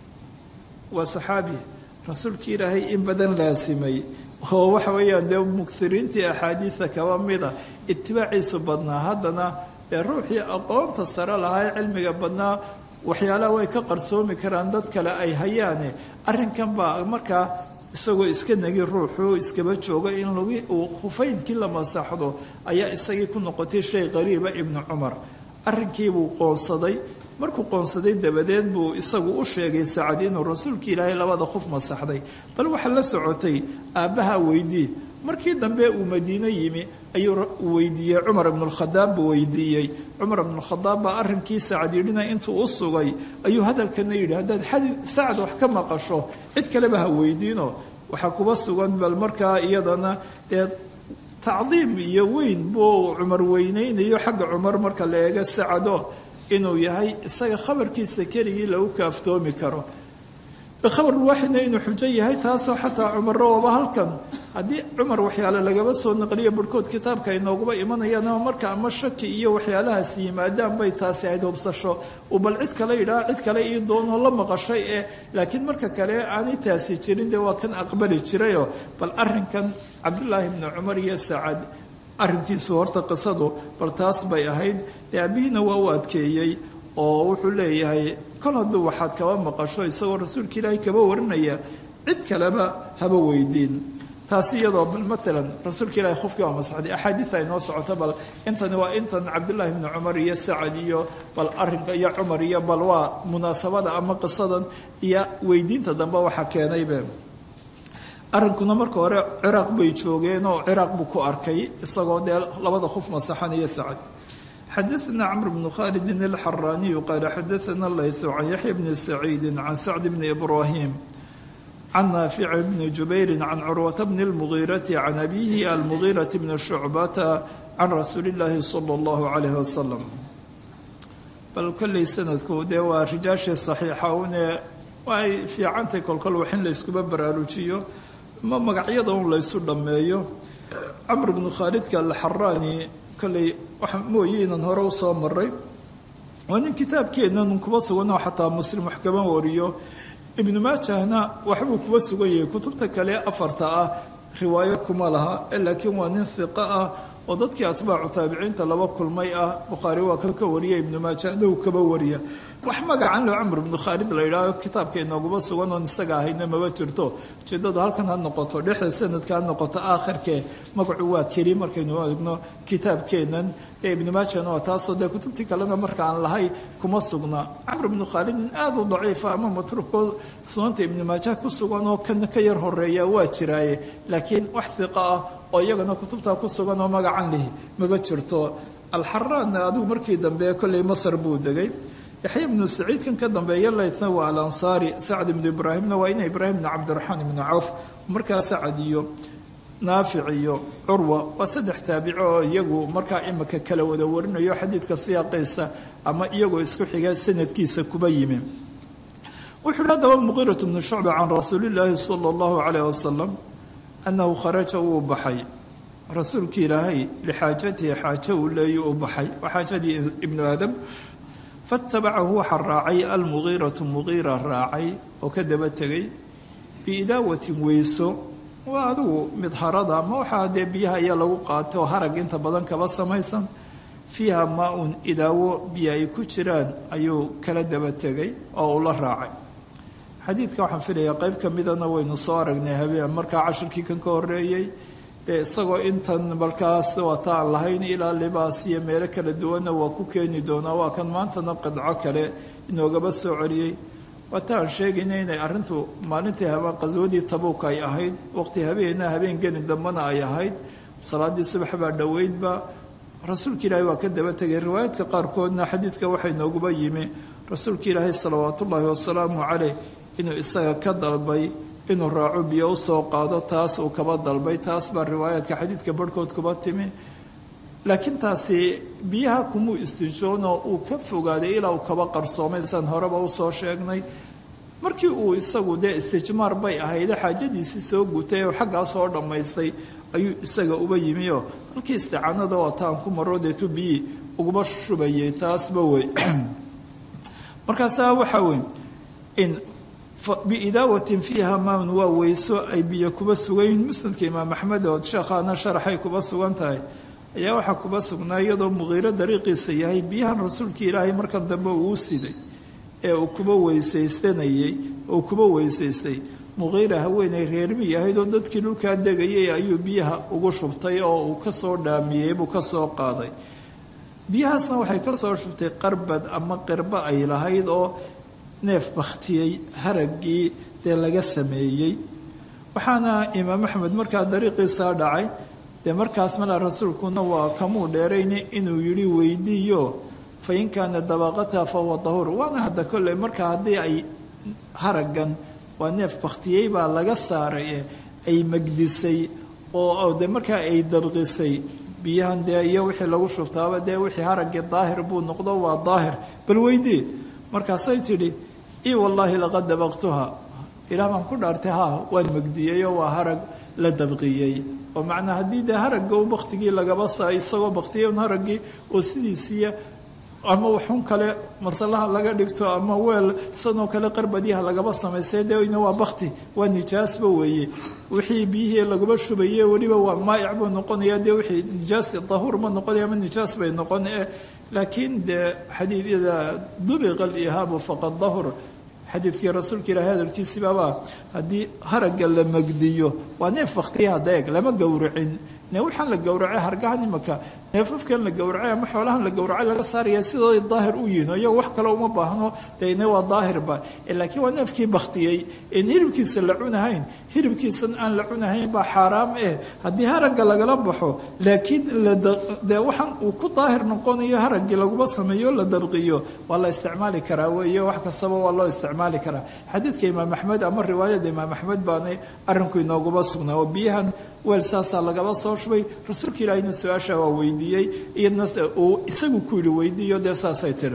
waa saxaabi rasuulkii ilaahay in badan laasimay oo waxa weeyaan dee mugiriintii axaadiida kaba mida itibaaciisu badnaa haddana dee ruuxii aqoonta sare lahaa ee cilmiga badnaa waxyaalaha way ka qarsoomi karaan dad kale ay hayaane arrinkan baa markaa isagoo iska negi ruuxu iskaba jooga in lagi uu khufaynkii la masaxdo ayaa isagii ku noqotay shay qariiba ibnu cumar arrinkiibuu qoonsaday markuu qoonsaday dabadeed buu isagu u sheegay sacad inuu rasuulkii ilaahay labada khuf masaxday bal waxaa la socotay aabbaha weydii markii dambe uu madiino yimi ayuu weydiiyey cumar ibnulkhadaab buu weydiiyey cumar ibnulkhadaab baa arrinkii sacad yidhina intuu u sugay ayuu hadalkana yidhi haddaad sacad wax ka maqasho cid kaleba ha weydiino waxaa kuba sugan bal markaa iyadana dee tacdiim iyo weyn buu cumar weyneynayo xagga cumar marka la eego sacado inuu yahay isaga khabarkiisa keligii lagu kaaftoomi karo khabar waaxidna inuu xujo yahay taasoo xataa cumaro ooba halkan haddii cumar waxyaale lagaba soo naqliyo barhkood kitaabka ay nooguba imanayaan ama marka ama shaki iyo waxyaalahaas yimaadaan bay taasi ahayd hubsasho uu bal cid kale yidhaha cid kale ii doonoo la maqashay ee laakiin marka kale aanay taasi jirin dee waa kan aqbali jirayoo bal arrinkan cabdullaahi bni cumar iyo sacad arrinkiisu horta qisadu bal taas bay ahayd dee abihiina waa u adkeeyey oo wuxuu leeyahay kol hadduu waxaad kaba maqasho isagoo rasuulka ilaahay kaba warinaya cid kaleba haba weydiin taasi iyadoo bal maalan rasuulka ilahi khufkii waa masaxday axaadiid ay noo socoto bal intani waa intan cabdullaahi bni cumar iyo sacad iyo bal arrinka iyo cumar iyo bal waa munaasabada ama qisadan iyo weydiinta dambe waxa keenaybe arrinkuna marka hore ciraaq bay joogeen oo ciraaq buu ku arkay isagoo dee labada khuf masaxanaya sacad xadaثna cmr bn khalidi اlxaraniyu qaala xadaثna layثu can yaxya bni saciidi can sacd bni ibrahim can naafic bni jubayri can curwata bni اlmugiirati can abihi almugiirati bni shucbata can rasuuli اllahi salى اllahu alayh wasalam bal kolley sanadku dee waa rijaashii صaxiixa une ay fiicantay kolkol wax in layskuba baraarujiyo ma magacyada un laysu dhammeeyo camr bnu khaalidka alxaraani kolley waxa mooye inaan hore usoo maray waa nin kitaabkeennan kuba suganoo xataa muslim wax kaba wariyo ibnu maajahna waxbuu kuba sugan yahay kutubta kale afarta ah riwaayo kuma laha laakiin waa nin hiqo ah oo dadkii atbaacu taabiciinta laba kulmay ah bukhaari waa kan ka wariya ibnu maajahna uu kaba wariya wax magacan lo camr ibnu khaalid la yidhaaho kitaabka inooguma sugan oon isaga ahayna maba jirto ujeedadu halkan ha noqoto dhexda sanadka ha noqoto aakhirkee magacu waa keli markaynu eegno kitaabkeennan ee ibnu maajahna waa taasoo dee kutubtii kalena marka aan lahay kuma sugna camr ibnu khaalid nin aada u daciifa ama matruuko sunanta ibnu maajah ku sugan oo kana ka yar horeeya waa jiraaye laakiin wax hiqa ah oo iyagana kutubtaa ku sugan oo magacan lihi maba jirto alxaraanna adigu markii dambe kolley masar buu degay yaxya ibnu saciid kan ka dambeeya laytna waa alansaari sacd ibnu ibraahimna waa ina ibraahim ibnu cabdiraxmaan ibnu cawf markaa sacad iyo naafic iyo curwa waa saddex taabico oo iyagu markaa imika kala wada warinayo xadiidka siyaaqiisa ama iyagoo isku xiga sanadkiisa kuba yimi wuxuu hi haddaba muqiirat bnu shucba can rasuulillaahi sala allahu calayh wasalam annahu kharaja wuu baxay rasuulki ilaahay lixaajatihi xaajo uu leeyo u baxay waa xaajadii ibnu aadam faatabacahu waxaa raacay almugiiratu mugiira raacay oo ka daba tegay biidaawatin weyso waa adigu midharada ama waxaa dee biyaha ayaa lagu qaato harag inta badan kaba samaysan fiiha maa-un idaawo biyo ay ku jiraan ayuu kala daba tegay oo uu la raacay xadiidka waxaan filayaa qeyb ka midana waynu soo aragnay habeen markaa cashirkii kan ka horeeyey dee isagoo intan markaas waata aan lahayn ilaa libaas iyo meelo kala duwanna waa ku keeni doonaa waa kan maantana qidco kale inoogaba soo celiyey waata aan sheegayna inay arrintu maalintii habeen qaswadii tabuuk ay ahayd waqti habeena habeen geli dambana ay ahayd salaadii subax baa dhoweydba rasuulka ilaahay waa ka daba tegay riwaayaadka qaarkoodna xadiidka waxay nooguba yimi rasuulka ilaahay salawaatullaahi wasalaamu caleyh inuu isaga ka dalbay inuu raaco biyo usoo qaado taas uu kaba dalbay taas baa riwaayaadka xadiidka barhkood kuba timi laakiin taasi biyaha kumuu istinjoonoo uu ka fogaaday ilaa uu kaba qarsoomay san horeba usoo sheegnay markii uu isagu dee istijmaar bay ahayde xaajadiisii soo gutay oo xaggaa soo dhammaystay ayuu isaga uba yimi oo halkii isticaanada wataan ku maro deetu biyi uguma shubayay taasba wey markaasaa waxaa wey in biidaawatin fiiha maan waa weyso ay biyo kuba sugayiin musnadka imaam axmed oo sheekhaana sharaxay kuba sugan tahay ayaa waxaa kuba sugnaa iyadoo muqiiro dariiqiisa yahay biyahan rasuulka ilaahay markan dambe uu siday ee uu kuba weysaystanayey uu kuba weysaystay muqiira haweenay reermi ahayd oo dadkii dhulkaa degayay ayuu biyaha ugu shubtay oo uu kasoo dhaamiyey buu kasoo qaaday biyahaasna waxay kasoo shubtay qarbad ama qirbo ay lahayd oo neef bakhtiyey haraggii dee laga sameeyey waxaana imaam axmed markaa dariiqiisaa dhacay dee markaas mala rasuulkuna waa kamuu dheerayna inuu yidhi weydiiyo fa in kaana dabaqata fahuwa dahuur waana hadda kolley markaa haddii ay haraggan waa neef bakhtiyey baa laga saaray ay magdisay oo de markaa ay dabqisay biyahan dee iyo wixii lagu shubtaaba dee wixii haraggii daahir buu noqdo waa daahir bal weydii markaasay tidhi i wallaahi laqad dabaqtuha ilaah baan ku dhaartay ha waan megdiyeyoo waa harag la dabqiyey oo macnaa haddii dee haragga u baktigii lagaba saa isagoo baktiyay un haraggii oo sidiisiiya ama waxun kale masalaha laga dhigto ama weel sanoo kale qarbadyaha lagaba samaystay dena waa bakti waa nijaasba weeye wixii biyihii laguma shubaye weliba waa maa'ic buu noqonaya dee wixii nijaas dahuur ma noqonaya ama nijaas bay noqon e laakiin dee xadiidyada dubiqa alihaabu faqad dahur xadiidkii rasuulka ilaahi hadalkiisibaaba haddii haragga la magdiyo waa neef baktiya hadeeg lama gowracin ne waxaan la gowracay hargahan imaka neefafkan la gowracay ama xoolahan la gowracay laga saaraya sidooday daahir u yihin iyago wax kale uma baahno dene waa daahirba laakiin waa neefkii baktiyey en hilibkiisa la cunahayn hilibkiisan aan la cunahayn baa xaaraam eh haddii haragga lagala baxo laakiin de waxaan uu ku daahir noqonayo haraggii laguma sameeyo la dabqiyo waa la isticmaali karaa weeye wax kastaba waa loo isticmaali karaa xadiidka imaam axmed ama riwaayada imaam axmed baanay arrinku inooguma sugnaa oo biyahan weel saasaa lagaba soo shubay rasuulka ilaahina su-aasha waa weydiiyey iyadna uu isagu ku yidhi weydiiyo dee saasay tidhi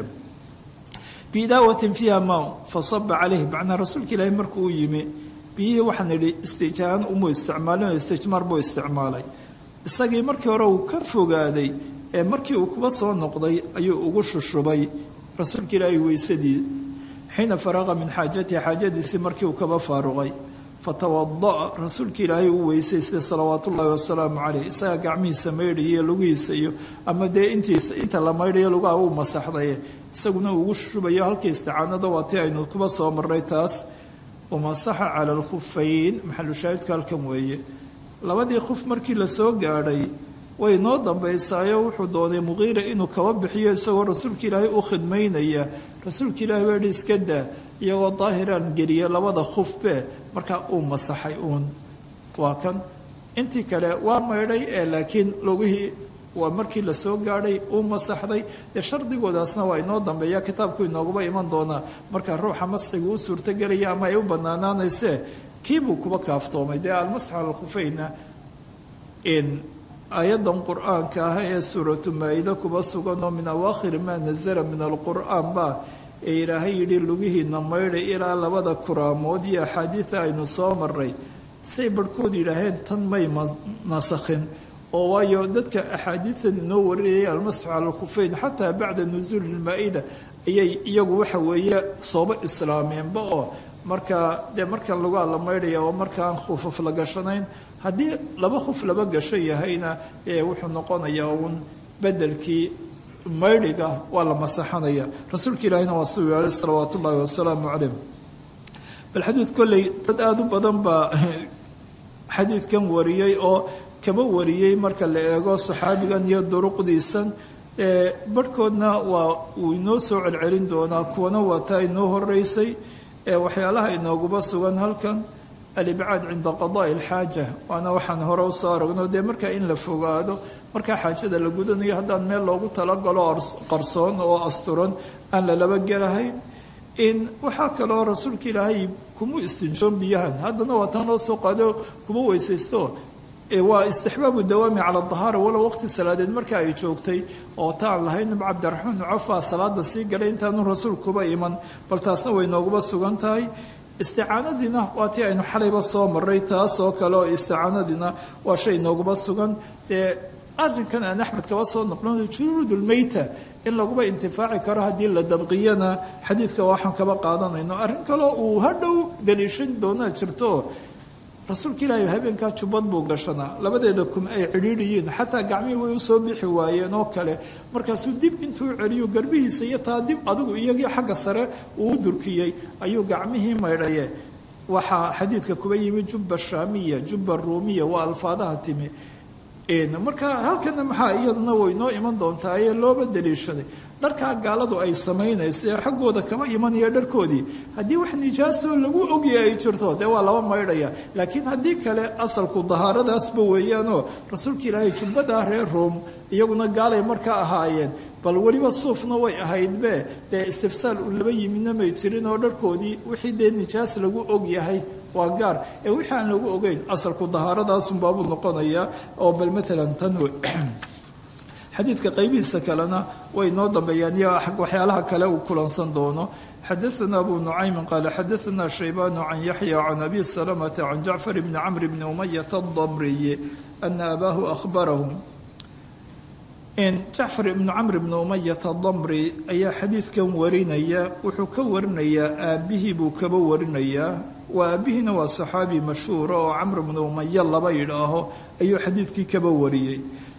bidaawatin fiiha ma fasaba caleyhi macnaa rasuulka ilaahi markuu u yimi biyihii waxaan idhi istijaan umuu isticmaalin oo istijmaar buu isticmaalay isagii markii hore uu ka fogaaday ee markii uu kuba soo noqday ayuu ugu shushubay rasuulka ilaahi weysadii xiina faraqa min xaajatihi xaajadiisii markii uu kaba faaruqay fatawada'a rasuulka ilaahay uu weysaystay salawaat ullaahi wasalaamu caleyh isagaa gacmihiisa maydhayo lugihiisa iyo ama dee intiisa inta la maydhayo lugaha uu masaxdaye isaguna uugu shubayo halkii isticaanada waa tii aynu kuba soo marray taas wamasaxa cala alkhufayn maxalushaahidku halkan weeye labadii khuf markii lasoo gaadhay way noo dambaysaayo wuxuu doonay muqiira inuu kaba bixiyo isagoo rasuulka ilaahay u khidmaynaya rasuulka ilaahay baa hi iska daa iyagoo daahiraan geliya labada khufbe markaa uu masaxay uun waa kan intii kale waa maydhay ee laakiin lugihii waa markii lasoo gaadhay uu masaxday dee shardigoodaasna waa inoo dambeeya kitaabku inooguba iman doonaa markaa ruuxa masxiga u suurtogelaya ama ay u banaanaanaysee kiibuu kuba kaaftoomay dee almasxu cala alkhufayna aayadan qur-aanka ah ee suuratu maa-ida kuba sugan oo min awaakhiri maa nazala min alqur'aan ba ee ilaahay yidhi lugihiina maydhay ilaa labada kuraamood iyo axaadiida aynu soo maray say barhkood yidhaaheen tan may nasakhin oo waayo dadka axaadiidan inoo warinayay almasxu cala alkhufeyn xataa bacda nusuuli ilmaa-ida ayay iyagu waxa weeye sooba islaameenba oo markaa dee markan lagaa la maydhaya oo markaan khufaf la gashanayn haddii laba khuf laba gasho yahayna ee wuxuu noqonayaa uun bedelkii maydhiga waa la masaxanaya rasuulka ilaahina waa suu yeelay salawaat ullaahi wasalaamu caleyh bal xadiid kolley dad aada u badan baa xadiidkan wariyey oo kaba wariyey marka la eego saxaabigan iyo duruqdiisan barhkoodna waa uu inoo soo celcelin doonaa kuwana waa taa inoo horeysay waxyaalaha inooguba sugan halkan alibcaad cinda qadaai alxaaja waana waxaan hore usoo aragno dee markaa in la fogaado markaa xaajada la gudanayo haddaan meel loogu talagalo qarsoon oo asturan aan lalaba gelahayn in waxaa kaloo rasuulka ilaahay kuma istinjoon biyahan haddana waa tan loo soo qaado kuma weysaysto waa istixbaabu dawaami cala dahaara walow waqti salaadeed marka ay joogtay oo taan lahayn cabdiraxmaan nucafaa salaada sii galay intaanu rasuulkuba iman bal taasna way nooguba sugan tahay isticaanadiina waa tii aynu xalayba soo maray taas oo kale oo isticaanadiina waa shay nooguba sugan dee arrinkan aan axmed kaba soo noqno juruudulmeyta in laguba intifaaci karo haddii la dabqiyana xadiidka waxaan kaba qaadanayno arrin kaleo uu hadhow daliishan doonaa jirto rasuulka ilaahay habeenkaa jubbad buu gashanaa labadeeda kum ay cidhiidhiyiin xataa gacmihii way usoo bixi waayeen oo kale markaasuu dib intuu celiyo garbihiisa iyo taa dib adigu iyagii xagga sare uu u durkiyey ayuu gacmihii maydhaye waxaa xadiidka kuba yimi jubba shaamiya jubba ruumiya waa alfaadaha timi marka halkana maxaa iyaduna way noo iman doontaa ee looba daliishaday dharkaa gaaladu ay samaynayso ee xaggooda kama imanaya dharkoodii haddii wax nijaasoo lagu ogya ay jirto dee waa laba maydhaya laakiin haddii kale asalku dahaaradaasba weeyaanoo rasuulka ilaahay jubbadaa reer room iyaguna gaalay markaa ahaayeen bal weliba suufna way ahaydbe dee istifsaal uu laba yimidna may jirin oo dharkoodii wixii dee nijaas lagu og yahay waa gaar ee wixii aan lagu ogeyn asalku dahaaradaasunbaabuu noqonayaa oo bal maalan tan xadiidka qaybihiisa kalena way noo dambeeyaan iyo waxyaalaha kale uu kulansan doono xadaثna abu nucaymin qaala xadaثna shaybanu can yaxya can abi salamata can jacfar bni camr bni umayata adamriyi ana abaahu ahbarahu jacfar ibnu camr bni umayata damri ayaa xadiidkan warinaya wuxuu ka warinayaa aabbihii buu kaba warinayaa waa aabbihiina waa saxaabi mashhuura oo camr bni umaya laba yidhaaho ayuu xadiidkii kaba wariyey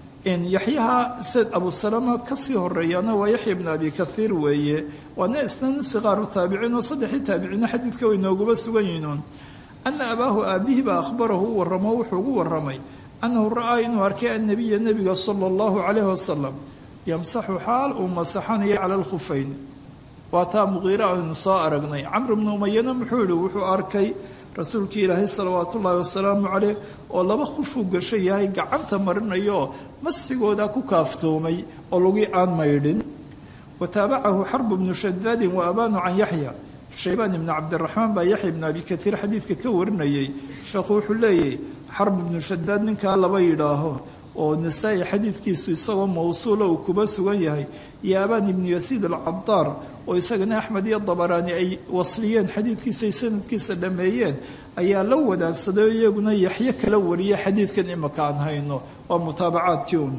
yaxyaha sed abu salama kasii horeeyana waa yaxya bnu abi kaiir weeye waana isna sikaaru taabiciin oo saddexii taabiciina xadiidka way nooguba sugan yihiin ana abaahu aabbihii baa ahbarahu u waramo wuxuu ugu waramay annahu ra'aa inuu arkay annabiya nebiga sala allahu calayhi wasalam yamsaxu xaal uu masaxanayo cala alkhufeyn waa taa muqiira aynu soo aragnay camr bnu umayana muxuu yihi wuxuu arkay rasuulkii ilaahay salawaatu ullaahi wasalaamu caleyh oo laba khufuu gasho yahay gacanta marinayo masxigooda ku kaaftoomay oo lagii aan maydhin wa taabacahu xarbu bnu shadaadin wa abaanu can yaxya shaybaan ibnu cabdiraxmaan baa yaxya ibnu abi katiir xadiidka ka warinayay sheekhu wuxuu leeyahy xarb ibnu shadaad ninkaa laba yidhaaho oo nasaa-i xadiidkiisu isagoo mawsuula uu kuba sugan yahay iyo abaan ibnu yasiid alcadaar oo isagana axmed iyo dabaraani ay wasliyeen xadiidkiisa ay sanadkiisa dhameeyeen ayaa la wadaagsaday oo iyaguna yaxyo kala wariya xadiidkan imaka aan hayno waa mutaabacaadkii un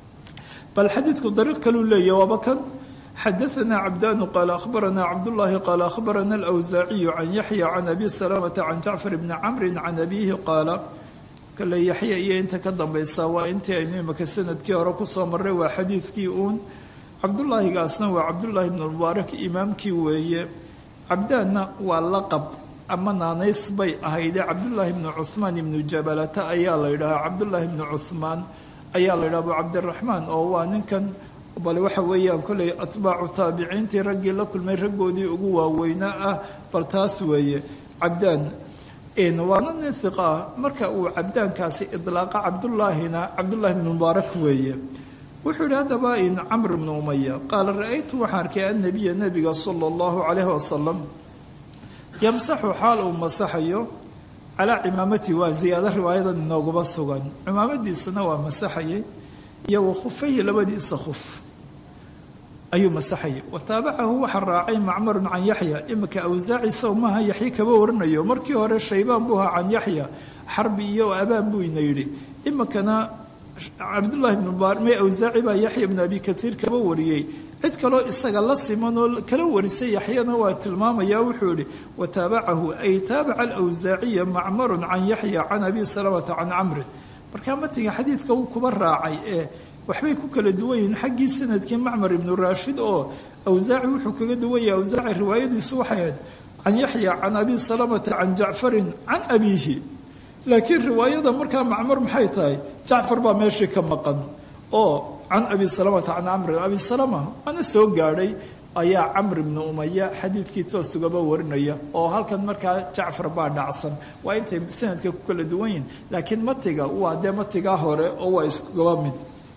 bal xadiidku dariiq kaluu leeyahy waaba kan xadaثna cabdanu qaala ahbarana cabdullaahi qaala ahbarana alawsaaciyu can yaxya can abi salamata can jacfar bni camri can abiihi qaala kale yaxya iyo inta ka dambaysa waa intii aynu imaka sanadkii hore kusoo marray waa xadiidkii uun cabdullaahigaasna waa cabdullaahi ibnu mubaarak imaamkii weeye cabdaanna waa laqab ama naanays bay ahayde cabdullaahi ibnu cuhmaan ibnu jabalata ayaa la yidhahaa cabdullaahi ibnu cuhmaan ayaa la yidhaha abu cabdiraxmaan oo waa ninkan bale waxa weeyaan kolley atbaacu taabiciintii raggii la kulmay raggoodii ugu waaweynaa ah bal taas weeye cabdaan waana nin hiqa ah marka uu cabdaankaasi idlaaqa cabdullaahina cabdullaahi ibnu mubaarak weeye wuxuu yihi haddaba in camr ibnu umaya qaala ra-aytu waxaan arkay annabiya nebiga sala allahu calayhi wasalam yamsaxu xaal uu masaxayo calaa cimaamati waa ziyaado riwaayadan inooguma sugan cimaamadiisana waa masaxayay iyo wa khufayhi labadiisa khuf ayuu masaxayay wa taabacahu waxaa raacay macmarun can yaxya imika awsaaci saw maaha yaxye kaba warinayo markii hore shaybaan buu ahaa can yaxya xarbi iyo abaan buu ina yidhi imikana cabdullahi ibnu mubaar may awsaaci baa yaxya ibnu abi katiir kaba wariyey cid kaloo isaga la siman oo kala warisay yaxyana waa tilmaamayaa wuxuu yihi wa taabacahu ay taabaca alawsaaciya macmarun can yaxya can abi salamata can camrin markaa matiga xadiidka uu kuba raacay ee waxbay ku kala duwan yihiin xaggii sanadkii macmar ibnu raashid oo awsaaci wuxuu kaga duwan yahay awsaaci riwaayadiisu waxay ahayd can yaxya can abi salamata can jacfarin can abiihi laakiin riwaayada markaa macmar maxay tahay jacfar baa meeshii ka maqan oo can abi salamata can camrin abi salama waana soo gaadhay ayaa camr ibnu umaya xadiidkii toosugaba warinaya oo halkan markaa jacfar baa dhacsan waa intay sanadka ku kala duwan yihin laakiin matiga waa dee matigaa hore oo waa iskugaba mid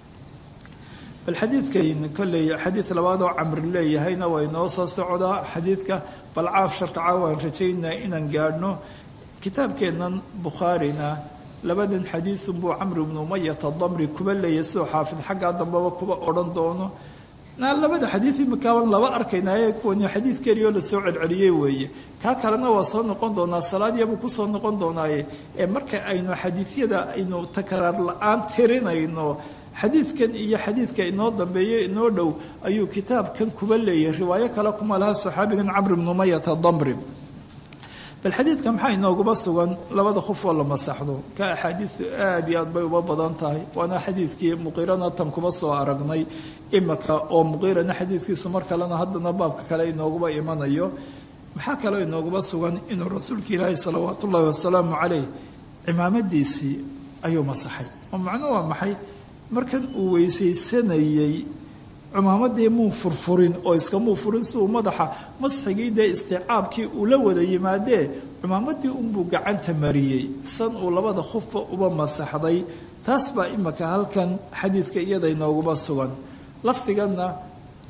bal xadiidkan kolley xadiid labaad oo camri leeyahayna waa inoo soo socdaa xadiidka bal caaf sharkaca waan rajaynaa inaan gaadhno kitaabkeennan bukhaarina labadan xadiidun buu camr ibnu umayata damri kuba leeyahy sidoo xaafid xaggaa dambeba kuba odhan doono labada xadiid imikaaban laba arkaynaaye kuwani xadiid keliyaoo lasoo celceliyey weeye kaa kalena waa soo noqon doonaa salaadiyabuu kusoo noqon doonaaye ee marka aynu xadiidyada aynu takraar la-aan tirinayno xadiidkan iyo xadiidka inoo dambeeyo inoo dhow ayuu kitaabkan kuba leeyahay riwaayo kale kuma laha saxaabigan camr ibnu umayata damri bal xadiidka maxaa inooguma sugan labada qof oo la masaxdo ka axaadiidu aada iyo aad bay uba badan tahay waana xadiidkii muqiirana tan kuma soo aragnay imika oo muqiirana xadiidkiisu mar kalena haddana baabka kale inooguba imanayo maxaa kaloo inooguma sugan inuu rasuulka ilaahi salawaatu ullaahi wasalaamu caleyh cimaamadiisii ayuu masaxay oo macno waa maxay markan uu weysaysanayey cumaamadii muu furfurin oo iskamuu furin si uu madaxa masxigii dee isticaabkii uu la wada yimaadee cumaamadii unbuu gacanta mariyey san uu labada khufba uba masaxday taas baa imika halkan xadiidka iyada inooguma sugan lafdiganna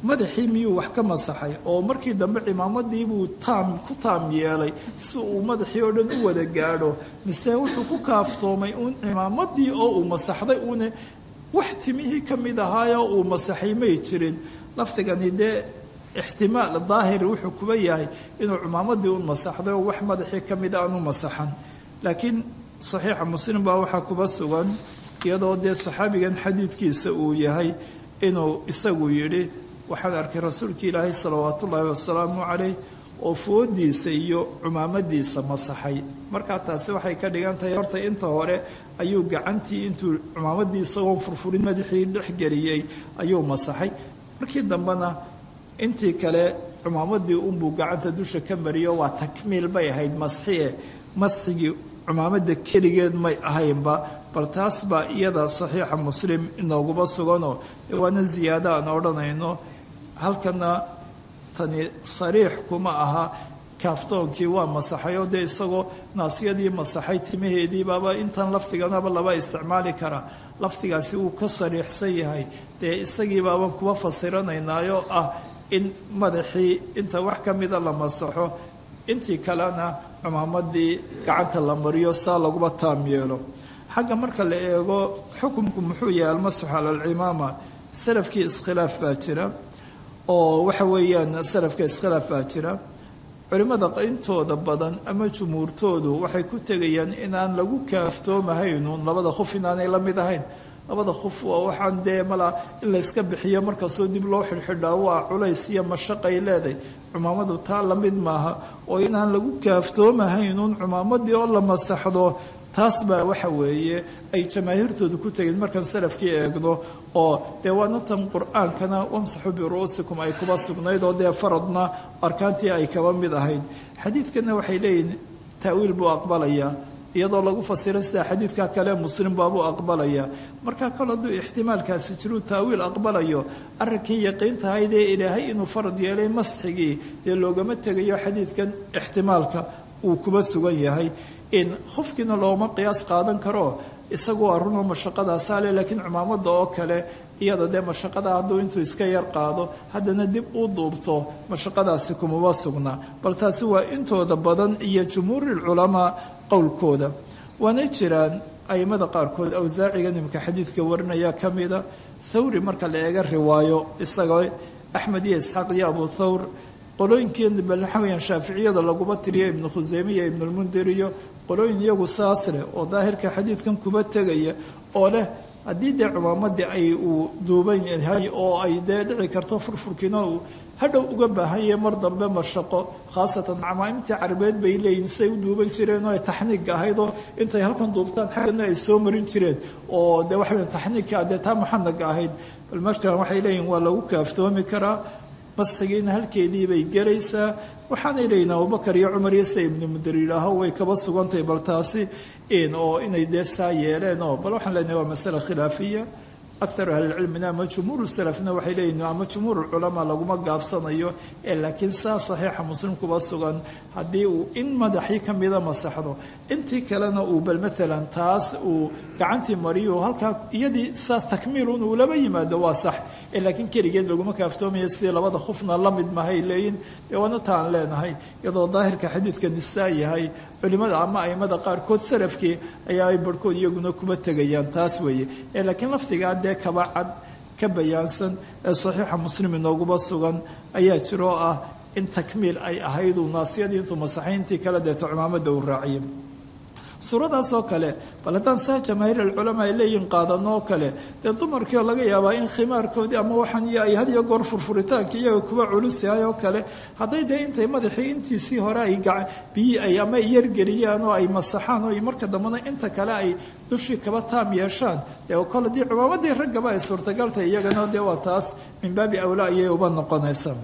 madaxii miyuu wax ka masaxay oo markii dambe cimaamadiibuu taam ku taam yeelay si uu madaxii oo dhan u wada gaadho mise wuxuu ku kaaftoomay uun cimaamadii oo uu masaxday uune wax timihii ka mid ahaayoo uu masaxay may jirin lafdigani dee ixtimaal daahiri wuxuu kuba yahay inuu cimaamadii un masaxday oo wax madaxii ka mid aanu masaxan laakiin saxiixa muslim baa waxaa kuba sugan iyadoo dee saxaabigan xadiidkiisa uu yahay inuu isagu yidhi waxaan arkay rasuulki ilaahay salawaatu ullaahi wasalaamu calayh oo foodiisa iyo cumaamadiisa masaxay markaa taasi waxay ka dhigan tahay horta inta hore ayuu gacantii intuu cumaamadii isagoon furfurin madaxii dhexgeliyey ayuu masaxay markii dambena intii kale cumaamadii unbuu gacanta dusha ka mariyo waa takmiil bay ahayd masxie masxigii cumaamada keligeed may ahaynba bal taas baa iyada saxiixa muslim inooguba suganoo dee waana ziyaado aan odhanayno halkana tani sariix kuma aha kaaftoonkii waa masaxay oo dee isagoo naasiyadii masaxay timaheedii baaba intan lafdiganaba laba isticmaali karaa lafdigaasi wuu ka sariixsan yahay dee isagii baaban kuwa fasiranaynaayo ah in madaxii inta wax ka mida la masaxo intii kalena cumaamadii gacanta la mariyo saa laguba taam yeelo xagga marka la eego xukumku muxuu yahay almasaxu cala alcimaama salafkii iskhilaaf baa jira oo waxa weeyaan salafka iskhilaaf baa jira culimmada intooda badan ama jumhuurtoodu waxay ku tegayaan inaan lagu kaaftoomahaynun labada khuf inaanay la mid ahayn labada khuf waa waxaan dee mala in layska bixiyo markastoo dib loo xidhxidhaa waa culays iyo mashaqay leedahay cumaamadu taa la mid maaha oo inaan lagu kaaftoomahaynun cumaamadii oo la masaxdo taas baa waxa weeye ay jamaahiirtoodu ku tegeen markaan salafkii eegno oo dee waana tan qur-aankana wamsaxu biru'uusikum ay kuba sugnayd oo dee faradna arkaantii ay kaba mid ahayd xadiidkana waxay leeyihin taawiil buu aqbalayaa iyadoo lagu fasiray sida xadiidka kale muslim baabuu aqbalaya marka kol hadduu ixtimaalkaasi jiruu taawiil aqbalayo arrinkii yaqiintahaydee ilaahay inuu farad yeelay masxigii dee loogama tegayo xadiidkan ixtimaalka uu kuba sugan yahay in khufkiina looma qiyaas qaadan karo isagu waa runoo mashaqadaasaale laakiin cumaamada oo kale iyada dee mashaqada hadduu intuu iska yar qaado haddana dib u duubto mashaqadaasi kumaba sugnaa bal taasi waa intooda badan iyo jumhuurulculamaa qowlkooda waanay jiraan aimada qaarkood awsaaciga nimka xadiidka warinaya ka mida thawri marka la eega riwaayo isagoo axmed iyo isxaaq iyo abu thawr qolooyinkeena bal waxa weyaan shaaficiyada laguma tiriyo ibnu khuseyme iyo ibnulmundir iyo qolooyin iyagu saas leh oo daahirka xadiidkan kuba tegaya oo leh haddii dee cumaamadii ay uu duuban yahay oo ay dee dhici karto furfurkiina uu hadhow uga baahanye mar dambe mashaqo khaasatan camaaimtii carabeed bay leeyihin say u duuban jireen oo ay taxniigga ahayd oo intay halkan duubtaan xaggana ay soo marin jireen oo dee waxa weya taxniigka dee taa muxanaga ahayd bal markan waxay leeyihin waa lagu kaaftoomi karaa masxigiina halkeedii bay gelaysaa waxaanay leeyihin abubakar iyo cumar iyo sida ibnu mudir yidhaaho way kaba sugantahay bal taasi oo inay dee saa yeeleen oo bal waxaan leenahay waa masale khilaafiya akar ahlilcilmina ama jumhuur salafna waxay leeyihin ama jumhuur culamaa laguma gaabsanayo ee laakiin saa saxiixa muslim kuba sugan haddii uu in madaxii ka mida masaxdo intii kalena uu bal maalan taas uu gacantii mariyo halkaa iyadii saas takmiilun uu laba yimaado waa sax ee laakiin keligeed laguma kaaftoomaya sidii labada khufna la mid mahay leeyihin dee waana taan leenahay iyadoo daahirka xadiidka nisaa yahay culimada ama aimada qaarkood salafkii ayaa ay barhkood iyaguna kuba tegayaan taas weeye ee laakiin lafdigaa dee kaba cad ka bayaansan ee saxiixa muslim inooguba sugan ayaa jiro oo ah in takmiil ay ahayd uu naasiyadii intuu masaxayntii kala deeto cimaamada uu raaciye suuradaas oo kale bal haddaan saa jamaahiir alculamaa ay leeyihin qaadano oo kale dee dumarkii oo laga yaabaa in khimaarkoodii ama waxaan iyo ay had iyo goor furfuritaanka iyaga kuwa culus yahay oo kale hadday dee intay madaxii intiisii hore ay biyi ay ama yargeliyaan oo ay masaxaan oo marka dambena inta kale ay dushii kaba taam yeeshaan dee kole dii cumaamadii raggaba ay suurtagaltay iyagana dee waa taas min baabi awlaa ayay uba noqonaysaa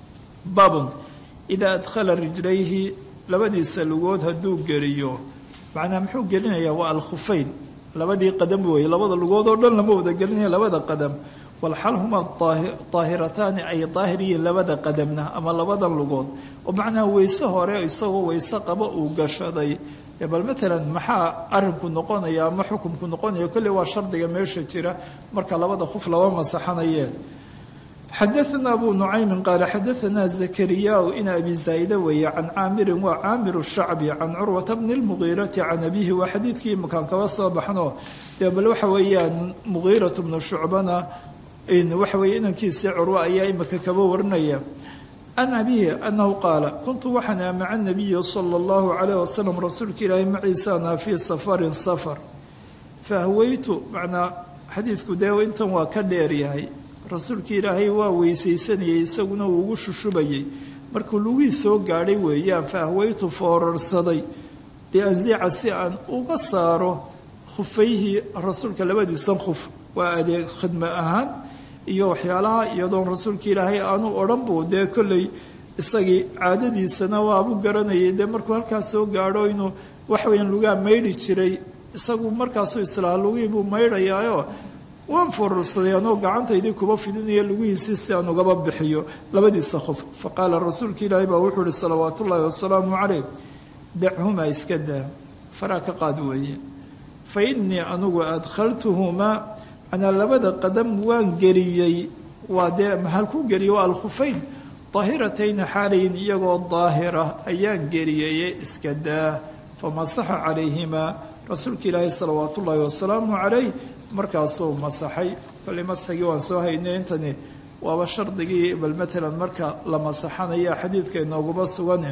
baabun idaa adkhala rijlayhi labadiisa lugood hadduu geliyo macnaa muxuu gelinayaa waa alkhufayn labadii qadam weeye labada lugood oo dhan lama wada gelinaya labada qadam walxal huma daahirataani ay daahir yihiin labada qadamna ama labadan lugood oo macnaa weyse hore isagoo weyse qaba uu gashaday bal maalan maxaa arinku noqonaya ama xukumku noqonaya kolley waa shardiga meesha jira marka labada khuf laba masaxanayeen xadaثna abu nucaymin qaala xadaثna zakariyaa in abi zaa'ida weeye can caamirin waa caamir shacbi can curwata bni اlmugiirati can abihi waa xadiidkii makaan kaba soo baxno dee bal waxa weeyaan mugiiratu bnu shucbana waxa weeye inankiisii curwa ayaa imika kaba warinaya can abihi anahu qaala kuntu waxaan aa maca nabiyi sala اllahu calayh wasalam rasuulka ilaahi maciisaana fii safarin safar fahweytu macnaa xadiidku dee intan waa ka dheer yahay rasuulka ilaahay waa weysaysanayay isaguna uu ugu shushubayay markuu lugii soo gaadhay weeyaan faahweytu foorarsaday lianzica si aan uga saaro khufayhi rasuulka labadiisan khuf waa adeeg khidmo ahaan iyo waxyaalaha iyadoon rasuulka ilaahay aanu odhan buu dee kolley isagii caadadiisana waabu garanayay dee markuu halkaas soo gaadho inuu waxweyan lugaa maydhi jiray isagu markaasuu islaa lugii buu maydhayaayo waan foorarsaday anoo gacantaydii kuba fidinaya lugihiisii si aan ugaba bixiyo labadiisa qof fa qaala rasuulka ilaahi baa wuxuu ihi salawaat ullaahi wasalaamu calayh dachumaa iska daa faraa ka qaad weeye fa innii anugu adkhaltuhumaa manaa labada qadam waan geliyey waa dee mahal ku geliyey waa alkhufayn daahiratayna xaalayin iyagoo daahira ayaan geliyeye iska daa famasaxa calayhimaa rasuulka ilaahi salawaat ullaahi wasalaamu calayh markaasuu masaxay kolley masxigii waan soo haynay intani waaba shardigii bal matalan marka la masaxanaya xadiidka inooguma sugane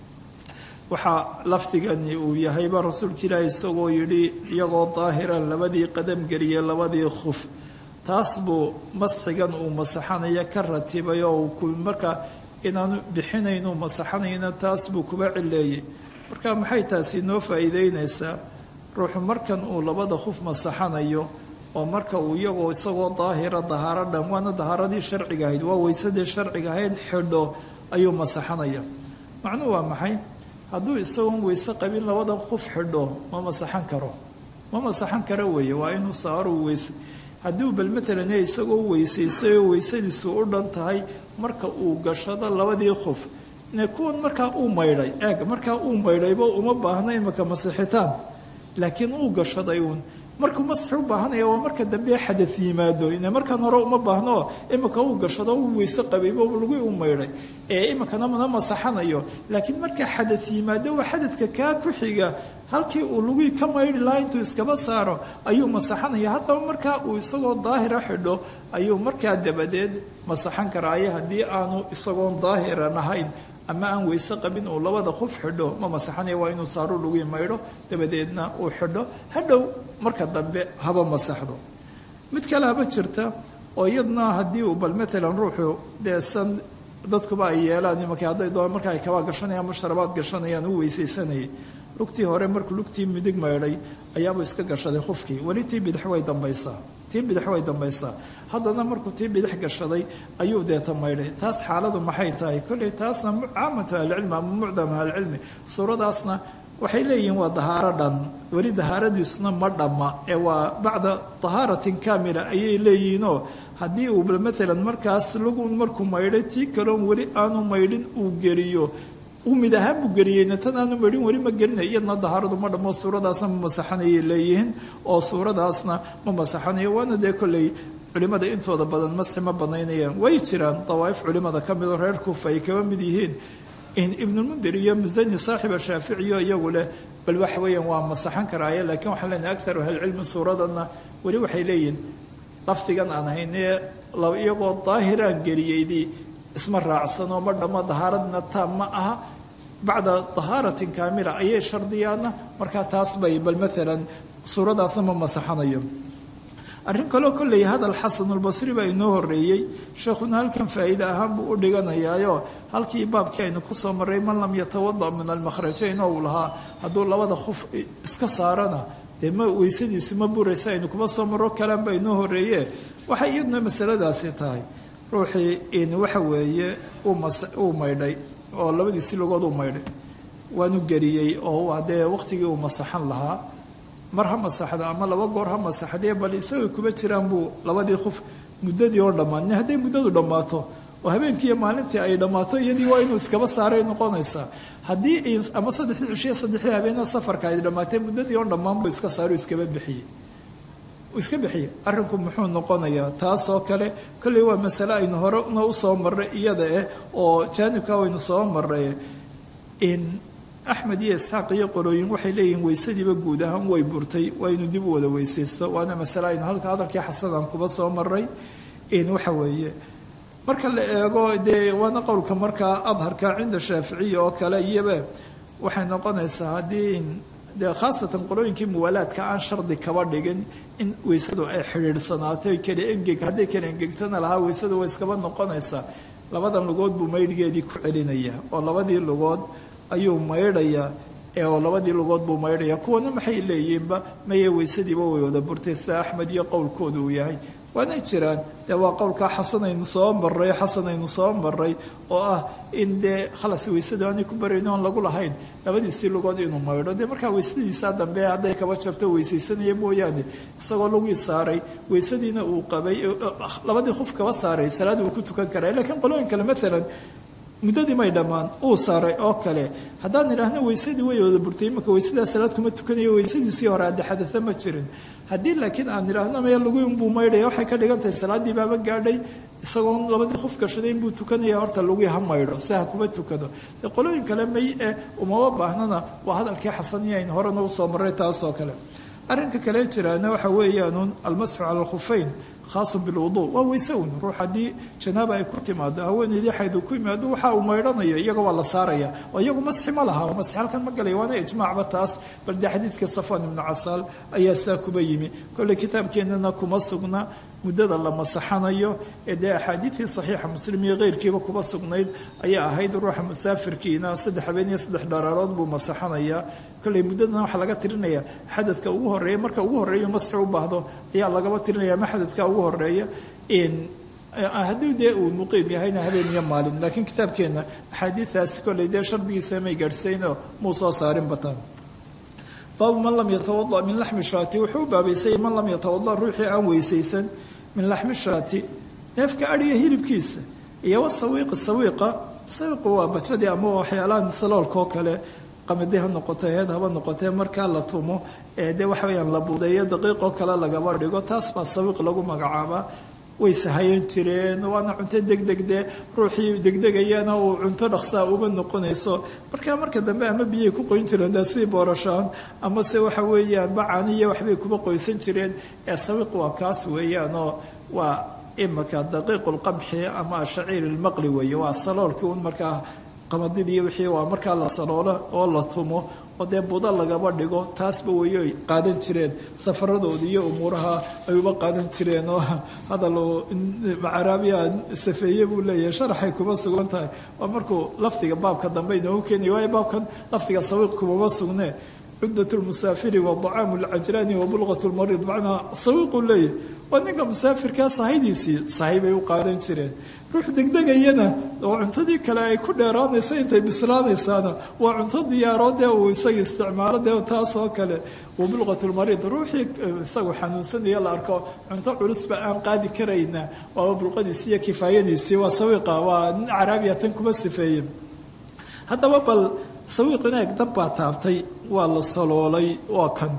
waxaa lafdigani uu yahayba rasuulka ilaahi isagoo yidhi iyagoo daahiran labadii qadam geliyey labadii khuf taas buu masxigan uu masaxanaya ka ratibay oo ku marka inaanu bixinaynu masaxanayna taas buu kuba cileeyey marka maxay taasi noo faa'iideynaysaa ruuxu markan uu labada khuf masaxanayo oo marka uu iyagoo isagoo daahira dahaaro dhan waana dahaaradii sharciga ahayd waa weysadii sharciga ahayd xidho ayuu masaxanaya macnuhu waa maxay hadduu isagoon weyse qabin labada khuf xidho ma masaxan karo ma masaxan karo weeye waa inuu saaruu weyse haddii bal matalan isagoo weysaysay oo weysadiisu u dhan tahay marka uu gashado labadii khuf kuwan markaa uu maydhay eeg markaa uu maydhayba uma baahna imaka masixitaan laakiin uu gashaday uun markuu masxi u baahanaya waa marka dambe xadad yimaado ina markan hore uma baahno imika uu gashado uu weyse qabayba lugii u maydhay ee imikana mana masaxanayo laakiin marka xadad yimaado waa xadadka kaa ku xiga halkii uu lugii ka maydhi lahaa intuu iskaba saaro ayuu masaxanaya haddaba markaa uu isagoo daahira xidho ayuu markaa dabadeed masaxan karaaye haddii aanu isagoon daahiran ahayn ama aan weyse qabin uu labada khuf xidho ma masaxanaya waa inuu saaru lugii maydho dabadeedna uu xidho hadhow marka dambe haba masaxdo mid kale haba jirta oo iyadna haddii uu bal matalan ruuxu deesan dadkuba ay yeelaan imanka hadday doon marka ay kabaa gashanayaan ama sharabaad gashanayaan u weysaysanayay lugtii hore markuu lugtii midig maydhay ayaabuu iska gashaday khufkii weli tii bidix way dambaysaa tii bidix way dambaysaa haddana markuu tii bidix gashaday ayuu deeta maydhay taas xaaladu maxay tahay kolley taasna caamatu ahlicilmi ama mucdam ahlicilmi suuradaasna waxay leeyihiin waa dahaaro dhan weli dahaaradiisuna ma dhamma ee waa bacda dahaaratin kaamila ayay leeyihiinoo haddii uu matalan markaas lugun markuu maydhay tii kaloon weli aanu maydhin uu geliyo uu mid ahaan buu geliyeyna tan aanu maydhin weli ma gelinay iyadna dahaaradu ma dhammo suuradaasna ma masaxanayay leeyihiin oo suuradaasna ma masaxanayo waana dee kolley culimmada intooda badan masxi ma banaynayaan way jiraan dawaa'if culimmada ka midoo reer kuufa ay kaba mid yihiin ibnulmundir iyo musani saaxiba shaaficiyo iyagu leh bal waxa weeyaan waa masaxan karaaye laakiin waxaan leenahay aktaru ahlicilmi suuradanna weli waxay leeyihin lafdigan aan haynee iyagoo daahiraan geliyeydii isma raacsanoo ma dhammo dahaaradna taam ma aha bacda dahaaratin kaamila ayay shardiyaana markaa taas bay bal maalan suuradaasna ma masaxanayo arrin kaloo kolley hadal xasanulbasri baa inoo horeeyey sheekhuna halkan faa'iide ahaan buu u dhiganayaayo halkii baabkii aynu kusoo marray man lam yatawada min almakhrajayn oo uu lahaa hadduu labada khuf iska saarana dee ma weysadiisi ma buraysa aynu kuma soo marro kalaan baa inoo horeeye waxay iyaduna masaladaasi tahay ruuxii in waxa weeye uu maydhay oo labadiisi lugood uu maydhay waanu geliyey oo waa dee waqtigii uu masaxan lahaa mar ha masaxda ama laba goor ha masaxdee bal isagoo kuba jiraan buu labadii qof muddadii oo dhammaan hadday muddadu dhammaato oo habeenkii iyo maalintii ay dhammaato iyadii waa inuu iskaba saaray noqonaysaa haddii ama saddexdii cishiya saddexdii habeena safarka ay dhammaatee muddadii oo dhammaan buu iska saaro iskaba bixiyey iska bixiya arrinku muxuu noqonayaa taasoo kale kolley waa masale aynu horena usoo marray iyada eh oo jaanibka waynu soo marray in axmed iyo isxaaq iyo qolooyin waxay leeyihiin weysadiiba guud ahaan way burtay waa inu dib u wada weysaysto waana masale aynu halka hadalkii xasadan kuba soo maray in waxa weeye marka la eego dee waana qowlka markaa adharka cinda shaaficiya oo kale iyoba waxay noqonaysaa haddii in dee khaasatan qolooyinkii muwaalaadka aan shardi kaba dhigin in weysadu ay xidhiidhsanaato kale engeg hadday kale engegtana lahaa weysadu way iskaba noqonaysaa labadan lugood buu maydhgeedii ku celinaya oo labadii lugood ayuu maydhayaa ee oo labadii lugood buu maydhaya kuwana maxay leeyihiinba maye weysadiiba way wada burtay sida axmed iyo qowlkooda uu yahay waanay jiraan dee waa qowlkaa xasanaynu soo maray xasanaynu soo maray oo ah in dee khalas weysada aanay ku barayno oon lagu lahayn labadiisii lugood inuu maydho dee markaa weysadiisaa dambe hadday kaba jabto weysaysanaya mooyaane isagoo lagii saaray weysadiina uu qabay labadii qof kaba saaray salaad uu ku tukan karaa lakiin qolooyin kale maalan muddadii may dhammaan uu saaray oo kale haddaan idhaahno weysadii way wada burtay imika weysadaa salaad kuma tukanayo weysadiisii hore hadde xadaa ma jirin haddii laakiin aan idhaahno maya lagu inbuu maydhaya waxay ka dhigan tahay salaaddii baaba gaadhay isagoon labadii qof gashaday inbuu tukanaya horta lagii ha maydho si ha kuma tukado dee qolooyin kale may eh umama baahnana waa hadalkii xasaniya aynu horena usoo marray taasoo kale arrinka kale jiraana waxa weeyaanuun almasxu cala alkhufeyn khaasun bilwuduu waa weyse un ruux haddii janaaba ay ku timaado haweeneydii xayd uu ku yimaado waxa uu maydhanayo iyaga waa la saaraya oo iyagu masxi ma laha oo masxi halkan ma galaya waana ijmaacba taas bal dee xadiidka safwan ibnu casaal ayaa saa kuba yimi kolley kitaabkeennana kuma sugna muddada la masaxanayo ee dee axaadiidtii saxiixa muslim iyo keyrkiiba kuba sugnayd ayaa ahayd ruuxa musaafirkiina saddex habeen iyo saddex dharaarood buu masaxanayaa kolley muddadana waxaa laga tirinaya xadadka ugu horreeya marka ugu horreeya masxi u baahdo ayaa lagaba tirinaya ma xadadka ugu horreeya haddii dee uu muqiim yahayna habeen iyo maalin laakiin kitaabkeenna axaadiidaasi kolley dee shardigiisa may gaadhsaynoo muu soo saarin bataan baabu man lam yatawada min laxmi shaati wuxuu u baabaysay man lam yatawada ruuxii aan weysaysan min laxmi shaati neefka adhiga hilibkiisa iyo wasawiiqi sawiiqa sawiiqu waa bajadii ama waxyaalahan saloolkoo kale qamadi ha noqoto heed haba noqotee markaa la tumo ee dee waxa weyaan la buudeeyo daqiiqoo kale lagaba dhigo taas baa sawiiq lagu magacaabaa way sahayan jireen waana cunto degdeg dee ruuxii degdegayana uu cunto dhaqsaa uma noqonayso markaa marka dambe ama biyay ku qoyn jireen dee sidii boorashaan ama se waxa weeyaan bacaaniyo waxbay kuma qoysan jireen ee sawiiq waa kaas weeyaanoo waa imika daqiiq lqamxi ama shaciir ilmaqli weeye waa saloolkii un markaa qamadidii wixii waa markaa la saloolo oo la tumo oo dee buda lagaba dhigo taasba weyoy qaadan jireen safaradoodii iyo umuuraha ay uba qaadan jireen oo hadal macaraabiya safeeye buu leeyahay sharaxay kuma sugan tahay waa markuu lafdiga baabka dambe inoogu keenaya waayo baabkan lafdiga sawiiq kumama sugne cuddat lmusaafiri wa dacaamu lcajlaani wa bulqat lmariid macnaa sawiiquu leeyahay waa ninka musaafirkaa sahaydiisii sahay bay u qaadan jireen ruux degdegayana oo cuntadii kale ay ku dheeraanaysa intay bislaanaysaana waa cunto diyaaroo dee uu isaga isticmaalo dee taasoo kale wa bulqatulmariid ruuxii isagu xanuunsanaya la arko cunto culusba aan qaadi karayna waaba bulqadiisii iyo kifaayadiisii waa sawiiqa waa nin caraabiya tan kuma sifeeye haddaba bal sawiiq inaeg dab baa taabtay waa la saloolay waa kan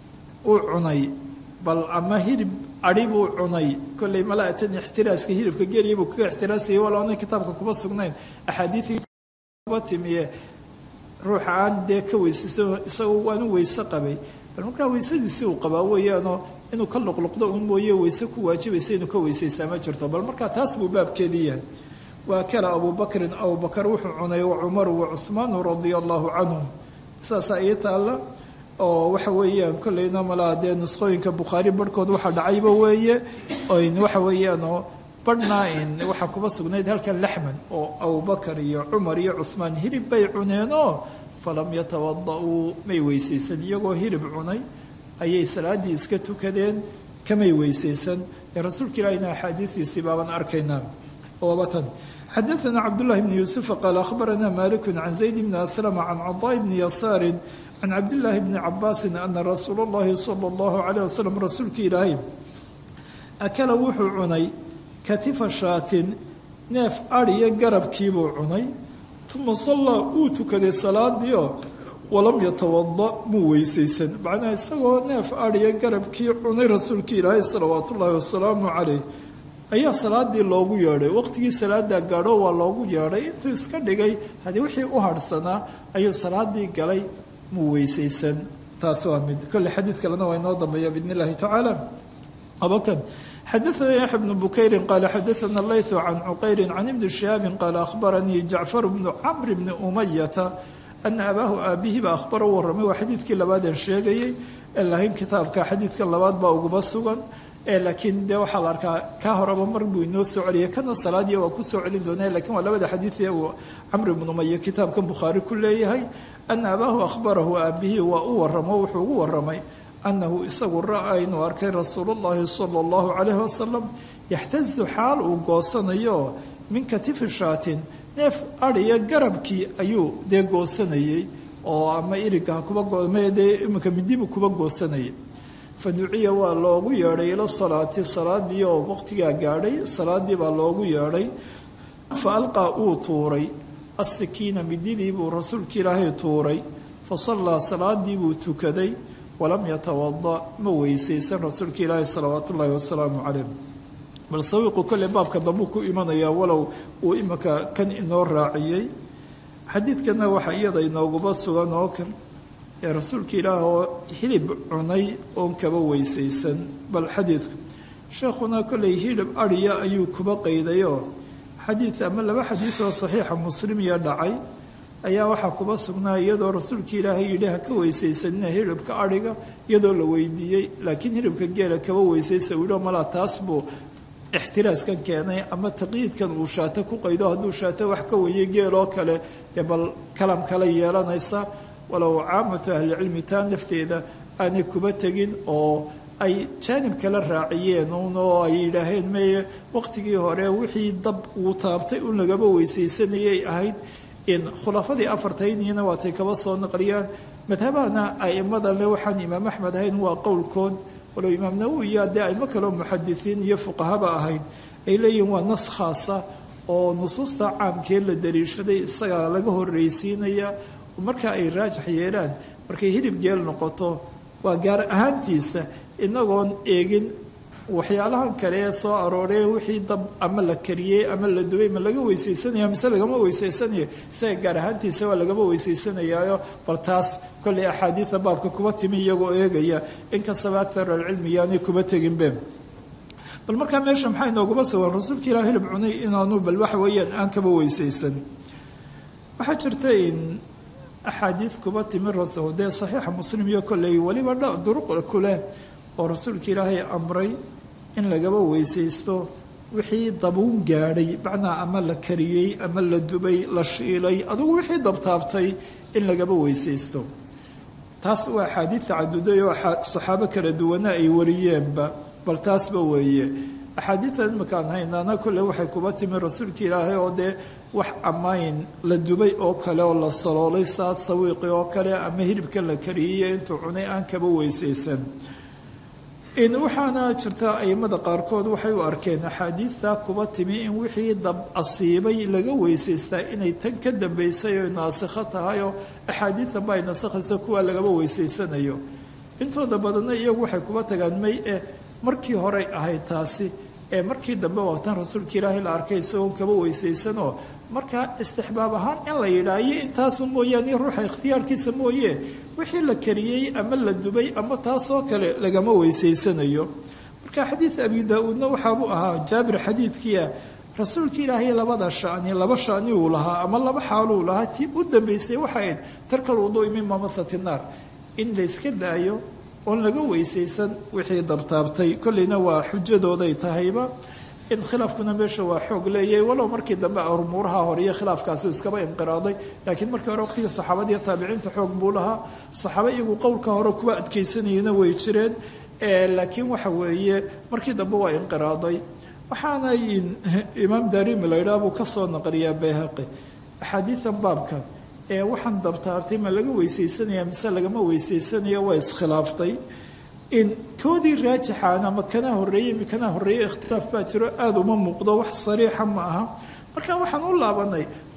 uu cunay bal ama hilib adhi buu cunay kolley malaatan ixtiraaska hilibka geliya buu kaga ixtiraasayay wala ona kitaabka kuma sugnayn axaadiidkiiba timiye ruuxa aan dee ka weysayso isagoo waanu weyse qabay bal markaa weysadiisii uu qabaa weeyaanoo inuu ka luqluqdo un mooye weyse ku waajibaysa inuu ka weysaysaa ma jirto bal markaa taas buu baabkeedii yahay waa kala abubakrin abubakar wuxuu cunay wa cumaru wa cuhmaanu radia allahu canhum saasaa ii taalla oo waxa weeyaan kolleyna malaa dee nusqooyinka bukhaari barhkood waxa dhacayba weeye oyn waxa weeyaanoo barhnaa in waxaa kuba sugnayd halkan laxman oo abubakar iyo cumar iyo cuhmaan hilib bay cuneenoo falam yatawada-uu may weysaysan iyagoo hilib cunay ayay salaaddii iska tukadeen kamay weysaysan dee rasuulka ilaahina axaadiidiisii baaban arkaynaa oobatan xadaثna cabdالlahi bn yuusufa qaal akhbarana maliku can zayd bni aslama can caطaaء bni yasaari can cabdillaahi bni cabaasi ana rasuul اllahi salى اllahu عalيه waslm rasuulka ilaahay akala wuxuu cunay katifa shaatin neef adhiyo garabkiibuu cunay uma sallaa uu tukaday salaadiio walam yatawada muu weysaysan macnaha isagoo neef adhiya garabkii cunay rasuulka ilaahay salawaatu ullaahi wasalaamu caleyh ayaa salaadii loogu yeedhay waqtigii salaadaa gaadho waa loogu yeedhay intuu iska dhigay haddii wixii u harhsanaa ayuu salaadii galay muu weysaysan taas waa mid kolle xadiid kalena waa inoo dambeeya biidn illahi tacaala abakan xadaثna yaxya bnu bukayri qaala xadaثna layثu can cuqayri can ibni shihaabi qaala ahbaranii jacfar bnu camr bni umayata ana abaahu aabihiiba ahbara u warramay waa xadiidkii labaadeen sheegayey lahayn kitaabka xadiidka labaad baa uguba sugan laakiin dee waxaa la arkaa kaa horeba mar buu inoo soo celiyay kana salaadiya waa ku soo celin doonaa lakiin waa labada xadiidee uu camr ibnu umaya kitaabkan bukhaari ku leeyahay ana abaahu ahbarahu aabihii waa u waramo wuxuu ugu waramay anahu isagu ra-a inuu arkay rasuul llahi sala allahu calayhi wasalam yaxtazu xaal uu goosanayo min katifi shaatin neef adhiya garabkii ayuu dee goosanayey oo ama iriga kubadee iminka midibu kuba goosanayay fa duciya waa loogu yeedhay ila salaati salaadii oo waqtigaa gaadhay salaadii baa loogu yeedhay fa alqaa uu tuuray asikiina mididii buu rasuulka ilaahay tuuray fa sallaa salaadii buu tukaday walam yatawada ma weysaysan rasuulka ilaahi salawaat ullaahi wasalaamu calayh bal sawiiqu kolley baabka dambuu ku imanayaa walow uu iminka kan inoo raaciyey xadiidkana waxaa iyada inooguba sugan oo kale ee rasuulka ilaah oo hilib cunay oon kaba weysaysan bal xadiidku sheekhuna kolley hilib adhiya ayuu kuba qaydayoo xadiid ama laba xadiid oo saxiixa muslimiya dhacay ayaa waxaa kuba sugnaa iyadoo rasuulka ilaahay yidhi ha ka weysaysanina hilibka adhiga iyadoo la weydiiyey laakiin hilibka geela kaba weysaysa uu yidhi malaa taas buu ixtiraaskan keenay ama taqyiidkan uu shaato ku qaydo hadduu shaato wax ka weeyey geeloo kale dee bal kalam kale yeelanaysa walow caamatu ahlicilmi taa nafteeda aanay kuba tegin oo ay jaanib kala raaciyeen un oo ay yidhaaheen meye waqtigii hore wixii dab uu taabtay un lagaba weysaysanayay ahayd in khulafadii afartayniina waatay kaba soo naqliyaan madhabahana aimada le waxaan imaam axmed ahayn waa qowlkood walow imaam nawowiya dee aimo kaleo muxadisiin iyo fuqahaba ahayd ay leeyihiin waa nas khaasa oo nusuusta caamkee la daliishaday isagaa laga horreysiinaya marka ay raajax yeelaan markay hilib geel noqoto waa gaar ahaantiisa inagoon eegin waxyaalahan kale ee soo arooree wixii dab ama la kariyey ama la dubay ma laga weysaysanaya mise lagama weysaysanayo isaga gaar ahaantiisa waa lagama weysaysanayaayo bal taas kollay axaadiida baabka kuba timi iyagoo eegaya inkastaba aktar alcilmi yaanay kuba teginbe bal markaa meesha maxaa inooguma sugan rasuulka ilah hilib cunay inaanu bal waxa weeyaan aan kaba weysaysan waxaa jirta in axaadiid kuba timi rasul dee saxiixa muslim iyo kolley weliba dha duruq kuleh oo rasuulka ilaahay amray in lagaba weysaysto wixii dabuun gaadhay macnaa ama la kariyey ama la dubay la shiilay adugu wixii dabtaabtay in lagaba weysaysto taas waa axaadiid tacaduday oo saxaabo kala duwana ay wariyeenba bal taasba weeye axaadiidtan imakaan haynaana kolle waxay kuba timi rasuulka ilaahay oo dee wax ammayn la dubay oo kale oo la saloolay saad sawiiqi oo kale ama hilibka la kariyey intuu cunay aan kaba weysaysan waxaana jirta aimada qaarkood waxay u arkeen axaadiidta kuba timi in wixii dab asiibay laga weysaystaa inay tan ka dambaysay oy naasikho tahay oo axaadiidtanba ay nasakhayso kuwa lagaba weysaysanayo intooda badanna iyagu waxay kuba tagaan may eh markii horey ahayd taasi ee markii dambe waatan rasuulka ilaahay la arkay isagoon kaba weysaysanoo markaa istixbaab ahaan in la yidhaayo intaasu mooyaane ruuxa ikhtiyaarkiisa mooye wixii la kariyey ama la dubay ama taasoo kale lagama weysaysanayo marka xadiid abi daa-uudna waxaabuu ahaa jaabir xadiidkiia rasuulka ilaahay labada shani laba shani uu lahaa ama laba xaaluu lahaa tii u dambaysay waxay ayd tarkal wuduui min mamasati naar in layska daayo oon laga weysaysan wixii dabtaabtay kolleyna waa xujadooday tahayba in khilaafkuna meesha waa xoog leeyahay walow markii dambe umuuraha hore iyo khilaafkaasi iskaba inqiraaday laakiin markii hore waqtigii saxaabada iyo taabiciinta xoog buu lahaa saxaaba iyagu qowlka hore kuwa adkaysanayana way jireen laakiin waxa weeye markii dambe waa inqiraaday waxaana imaam darimi la yidhaha buu kasoo naqliyaa bayhaqi axaadiidan baabkan ee waxaan dabtaabtay ma laga weysaysanaya mise lagama weysaysanaya waa iskhilaaftay in koodii raajixaan ama kana horeeyey mi kana horeeye ikhtilaaf baa jiro aada uma muuqdo wax sariixa ma aha marka waxaan u laabanay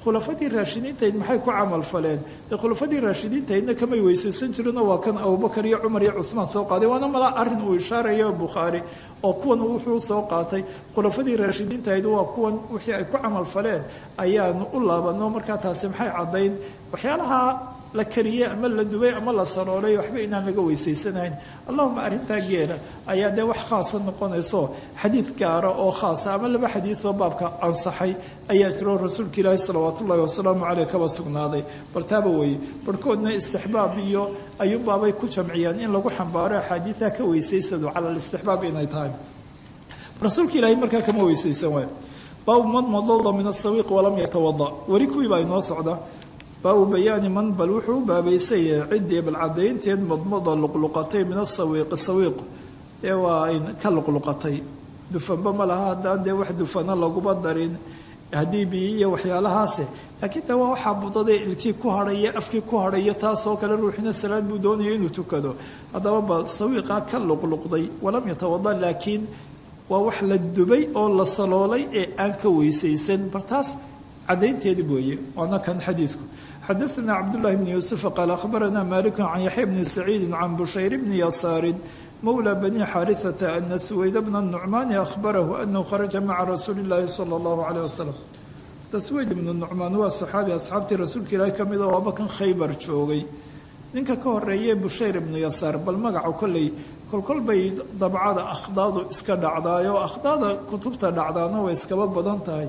khulafadii raashidiintayd maxay ku camal faleen dee khulafadii raashidiintaydna kamay weysaysan jirinoo waa kan abubakar iyo cumar iyo cuhmaan soo qaaday waana malaa arrin uu ishaarayo bukhaari oo kuwan wuxuu soo qaatay khulafadii raashidiintahayd waa kuwan wixii ay ku camal faleen ayaanu u laabano markaa taasi maxay caddayn waxyaalaha la kariyey ama la dubay ama la saloolay waxba inaan laga weysaysanayn allahuma arrintaa geela ayaa dee wax khaasa noqonayso xadiid gaara oo khaasa ama laba xadiidoo baabka ansaxay ayaa jiro rasuulka ilaahi salawaatu ullahi wasalaamu caleyh kaba sugnaaday bal taaba weeye barhkoodna istixbaab iyo ayuunbaabay ku jamciyeen in lagu xambaaro axaadiidaha ka weysaysadu cala alistixbaab inay tahay rasuulka ilaahi markaa kama weysaysan waay baabu man madada min asawiiq walam yatawada weli kuwii baa inoo socda baabu bayaani man bal wuxuu u baabaysaya ciddii bal caddaynteed madmada luqluqatay min asawiiqi sawiiq dee waa ay ka luqluqatay dufanba ma laha haddaan dee wax dufana laguma darin haddii biyo iyo waxyaalahaase laakiin de waa waxaa budadee ilkii ku hadhaya afkii ku hadhaya taasoo kale ruuxina salaad buu doonaya inuu tukado haddaba ba sawiiqaa ka luqluqday walam yatawada laakiin waa wax la dubay oo la saloolay ee aan ka weysaysan bal taas cadaynteedi weeye waana kan xadiidku xadaثna cabdالlahi bn yuسufa qaal akhbarana malik can yaxya bni saciidi can bushayr bni yasaarin mawlى bani xaariثata ana suwayd bna الnucmaani ahbarahu anahu kharaja maca rasuuli اllahi salى اllahu عalيه wasalam suwayd ibnu nucmaan waa saxaabi asxaabtii rasuulka ilaahi ka mida oo abakan khaybar joogay ninka ka horeeye bushayr ibnu yasaar bal magaca kolley kolkol bay dabcada akhdaadu iska dhacdaayoo akhdaada kutubta dhacdaana way iskaba badan tahay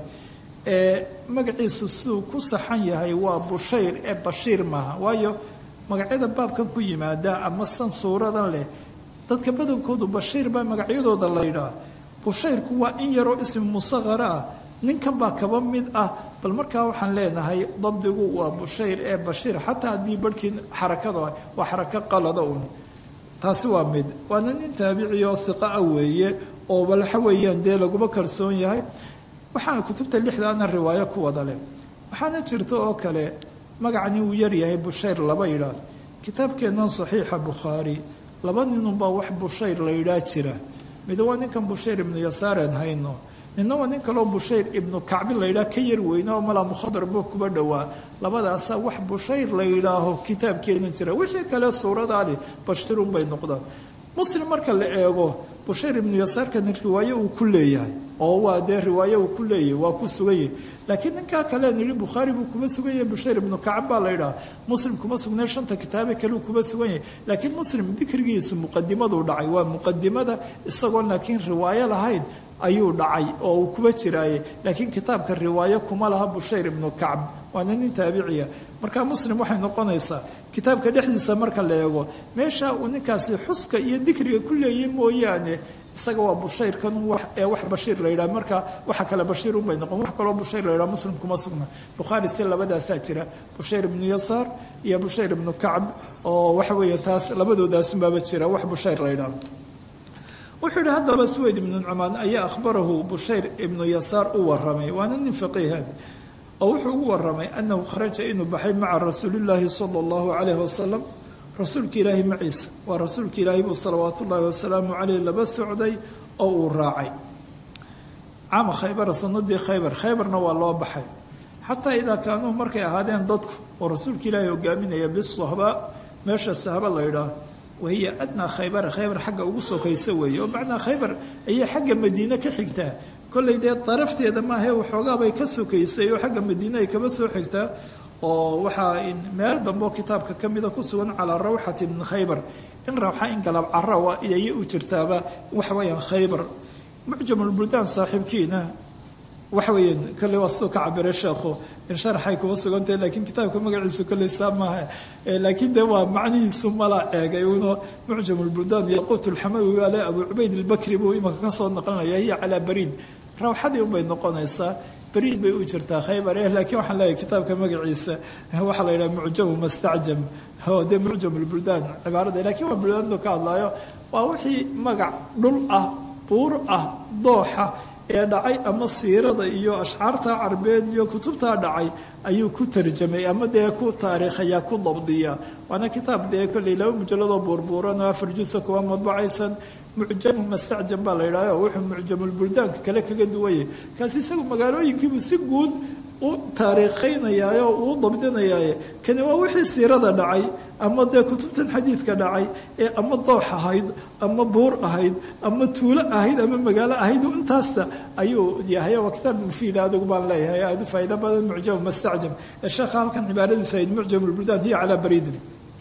ee magaciisu siduu ku saxan yahay waa bushayr ee bashiir maaha waayo magacyada baabkan ku yimaada ama san suuradan leh dadka badankoodu bashiir baa magacyadooda la yidhaah bushayrku waa in yaroo ismi musaqara ah ninkan baa kaba mid ah bal markaa waxaan leenahay dabdigu waa bushayr ee bashiir xataa haddii barhkii xarakada waa xarako qalada un taasi waa mid waana nin taabici oo hiqa ah weeye oo bal waxa weeyaan dee laguma kalsoon yahay waxaana kutubta lixdaana riwaayo ku wada leh waxaana jirta oo kale magacani uu yaryahay bushayr laba yidhaah kitaabkeennan saxiixa bukhaari laba ninunbaa wax bushayr la yidhaah jira mid waa ninkan bushayr ibnu yasaaren hayno ninna waa nin kaloo bushayr ibnu kacbi la yidhaah ka yar weyne oo malaa mukhadarbo kuba dhowaa labadaasa wax bushayr la yidhaaho kitaabkeenan jira wixii kale suuradaali bashirun bay noqdaan muslim marka la eego bushayr ibnu yasaarkani riwaayo uu ku leeyahay oo waa dee riwaayo uu ku leeyahay waa ku sugan yahay laakiin ninkaa kaleen yihi bukhaari buu kuma sugan yahay bushayr ibnu kacab baa la yidhaha muslim kuma sugnay shanta kitaabe kale uu kuma sugan yahay laakiin muslim dikrigiisu muqadimaduu dhacay waa muqadimada isagoon laakiin riwaayo lahayn ayuu dhacay oo uu kuba jiraaye laakiin kitaabka riwaayo kuma laha bushayr ibnu kacb waana nin taabiciya marka muslim waxay noqonaysaa kitaabka dhexdiisa marka la eego meesha uu ninkaasi xuska iyo dikriga ku leeyay mooyaane isaga waa bushayrkan ee wax bashiir la yidhaha marka waxa kale bashiir unbay noqon wax kaloo bushayr la yidhaha muslim kuma sugna bukhaari si labadaasaa jira bushayr ibnu yasaar iyo bushayr ibnu kacb oo waxa weeye taas labadoodaasubaaba jira wax bushayr la yidhaha wuxuu yihi haddaba suweyd ibnu nucmaan ayaa akhbarahu bushayr ibnu yasaar u waramay waana nin faqiiha oo wuxuu ugu waramay annahu kharaja inuu baxay maca rasuulillaahi sala allahu calayhi wasalam rasuulka ilaahi maciisa waa rasuulka ilaahi buu salawaatu ullaahi wasalaamu caleyh laba socday oo uu raacay caama khaybara sanadii khaybar khaybarna waa loo baxay xataa idaa kaanuu markay ahaadeen dadku oo rasuulka ilaahi hogaaminaya bisahba meesha sahba la yidhaah wahiya adnaa khaybara khaybar xagga ugu sokaysa weeye oo macnaa khaybar ayay xagga madiine ka xigtaa kollay dee darafteeda maahae waxoogaabay ka sokaysay oo xagga madiine ay kaba soo xigtaa oo waxaa meel dambeoo kitaabka ka mida ku sugan calaa rawxati min khaybar in rawxa in galab cara ayay u jirtaaba waxa weeyaan khaybar mucjamulbuldaan saaxiibkiina waxa weeyaan kolley waa siduu ka cabiray sheekhu in sharaxay kuma sugantahay lakiin kitaabka magaciisu kolley saa maaha laakiin dee waa macnihiisu mala eegay uno mucjamulbuldaan iyo quut ulxamawi ale abu cubayd albakri buu imanka ka soo naqlinaya hiya calaa bariid rawxadii unbay noqonaysaa bariid bay u jirtaa khaybar eh laakiin waxaan leeyahay kitaabka magaciisa waxaa la yidhaha mucjamu mastacjam oo dee mucjamulbuldaan cibaarada lakiin waa buldaantu ka hadlaayo waa wixii magac dhul ah buur ah dooxa ee dhacay ama siirada iyo ashcaarta carbeed iyo kutubtaa dhacay ayuu ku tarjamay ama dee ku taariikhayaa ku dabdiya waana kitaab dee kolley laba mujalladoo buurbuuran oo afar jusa kuwa madbacaysan mucjamu mastacjam baa la yidhahyo wuxuu mucjamulbuldaanka kale kaga duwanyay kaasi isagu magaalooyinkiibuu si guud u taariikhaynayaayo uu dabdinayaaye kani waa wixii siirada dhacay ama dee kutubtan xadiidka dhacay ee ama doox ahayd ama buur ahayd ama tuulo ahayd ama magaalo ahayd intaasta ayuu yahay waa kitaab mufiid adigu baan leeyahay aada u faa'ido badan mucjam mastacjam ee sheekha halkan cibaaradiisu ahayd mucjam lbuldaan hiya calaa bariidin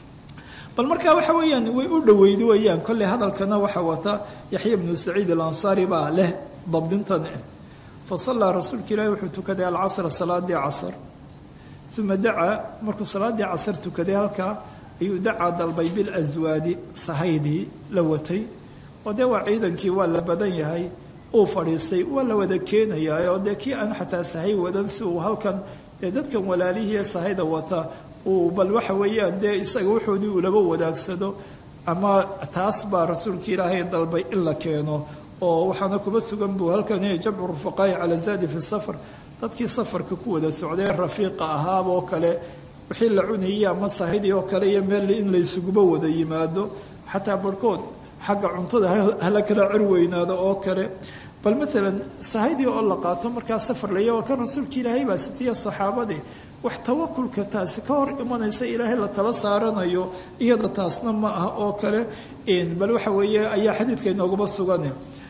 bal markaa waxa weeyaan way u dhoweyda weeyaan kolley hadalkana waxa wata yaxya bnu saciid alansaari baa leh dabdintan fa sallaa rasuulka ilaahi wuxuu tukaday alcasra salaadii casr uma dacaa markuu salaadii casr tukaday halkaa ayuu dacaa dalbay bilaswaadi sahaydii la watay oo dee waa ciidankii waa la badan yahay uu fadhiistay waa la wada keenayaa oo dee kii aan xataa sahay wadan si uu halkan dee dadkan walaalihii ee sahayda wata uu bal waxa weeyaan dee isaga wuxoodii uu laba wadaagsado ama taas baa rasuulka ilaahay dalbay in la keeno oo waxaana kuba sugan buu halkan jamcu rufaqaa'i cala zaadi fi safar dadkii safarka ku wada socday rafiiqa ahaaba oo kale wixii la cunayay ama sahidii oo kale iyo meel in laysuguba wada yimaado xataa barhkood xagga cuntada hala kala cir weynaado oo kale bal maalan sahidii oo la qaato markaa safar laya waa kan rasuulka ilaahay baa sitiya saxaabadii wax tawakulka taasi ka hor imanaysa ilaahay la tala saaranayo iyada taasna ma ah oo kale bal waxa weeye ayaa xadiidka inooguba sugan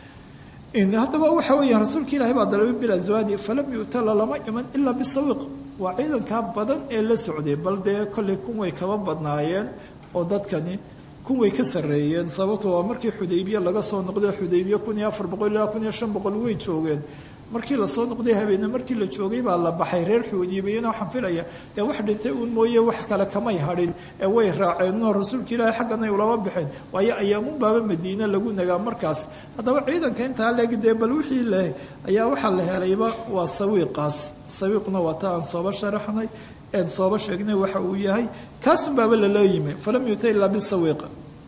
haddaba waxa weeyaan rasuulka ilaahay baa dalabay bilaswaadi falam yu'tala lama iman ilaa bisawiiq waa ciidankaa badan ee la socday bal dee kollay kun way kaba badnaayeen oo dadkani kun way ka sarreeyeen sababto waa markii xudaybiye laga soo noqday xudaybiye kun iyo afar boqol ilaa kun iyo shan boqol way joogeen markii lasoo noqday habeenne markii la joogay baa la baxay reer xuudiyibiyana waxaan filaya dee wax dhintay uun mooye wax kale kamay hadhin ee way raaceenoo rasuulka ilaahay xaggan ay ulama baxeen waayo ayaamun baaba madiine lagu nagaa markaas haddaba ciidanka intaa leeg dee bal wixii leh ayaa waxaa la helayba waa sawiiqaas sawiiqna waa ta aan sooba sharaxnay een sooba sheegnay waxa uu yahay kaasun baaba laloo yimi falam yuta ilaa bisawiiqa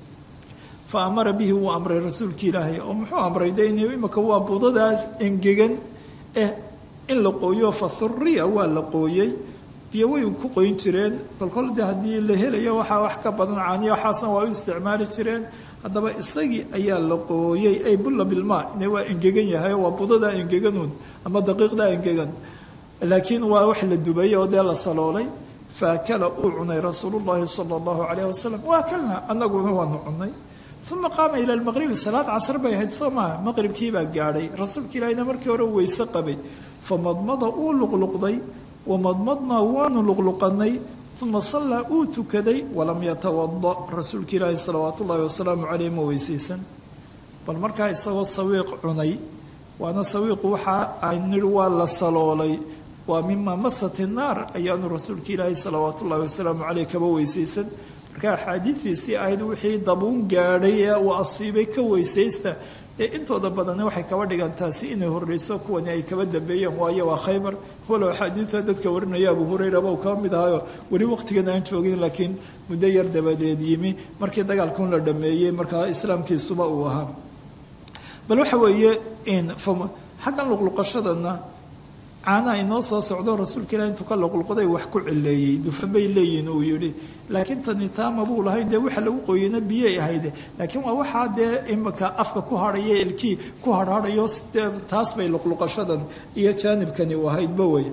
fa amara bihi wuu amray rasuulka ilaahay oo muxuu amray de in imika waa budadaas engegan eh in la qooyo fa huriya waa la qooyey biyo way ku qoyn jireen kolkol de haddii la helayo waxaa wax ka badan caaniya waxaasna waa u isticmaali jireen haddaba isagii ayaa la qooyey ay bulla bilmaa ina waa engegan yahay waa budadaa engeganuun ama daqiiqdaa engegan laakiin waa wax la dubay oo dee la saloolay faakala uu cunay rasuulu llahi sala allahu calayh wasalam waa kalna anaguna waanu cunay uma qaama ila lmaqribi salaad casr bay ahayd soo maha maqribkiibaa gaadhay rasuulka ilaahina markii hore weyse qabay famadmada uu luqluqday wamadmadnaa waanu luqluqanay uma sallaa uu tukaday walam yatawada rasuulka ilaahi salawaat ullahi wasalaamu caleyh ma weysaysan bal markaa isagoo sawiiq cunay waana sawiiqu waxa aan nidhi waa la saloolay waa mima masat naar ayaanu rasuulka ilaahi salawaat ullahi wasalaamu caleyh kaba weysaysan marka axaadiidiisii ahayd wixii dabuun gaadhay ee uu asiibay ka weysaysta dee intooda badani waxay kaba dhigan taasi inay horreyso kuwani ay kaba dambeeyeen waayo waa khaybar walow axaadiidta dadka warinaya abu hurayraba uu kaba mid ahayo weli waqtigan aan joogin laakiin muddo yar dabadeed yimi markii dagaalkun la dhameeyey markaa islaamkiisuba uu ahaa bal waxa weeye xaggan luqluqashadana caanaha inoo soo socdo rasuulka ilahi intuu ka luqluqday wax ku cileeyey dufan bay leeyihin uu yidhi laakiin tani taama buu lahayn dee waxa lagu qoyena biyay ahayde laakiin waa waxaa dee imika afka ku hadhaya ilkii ku harhadhayo taas bay luqluqashadan iyo jaanibkani u ahaydba wey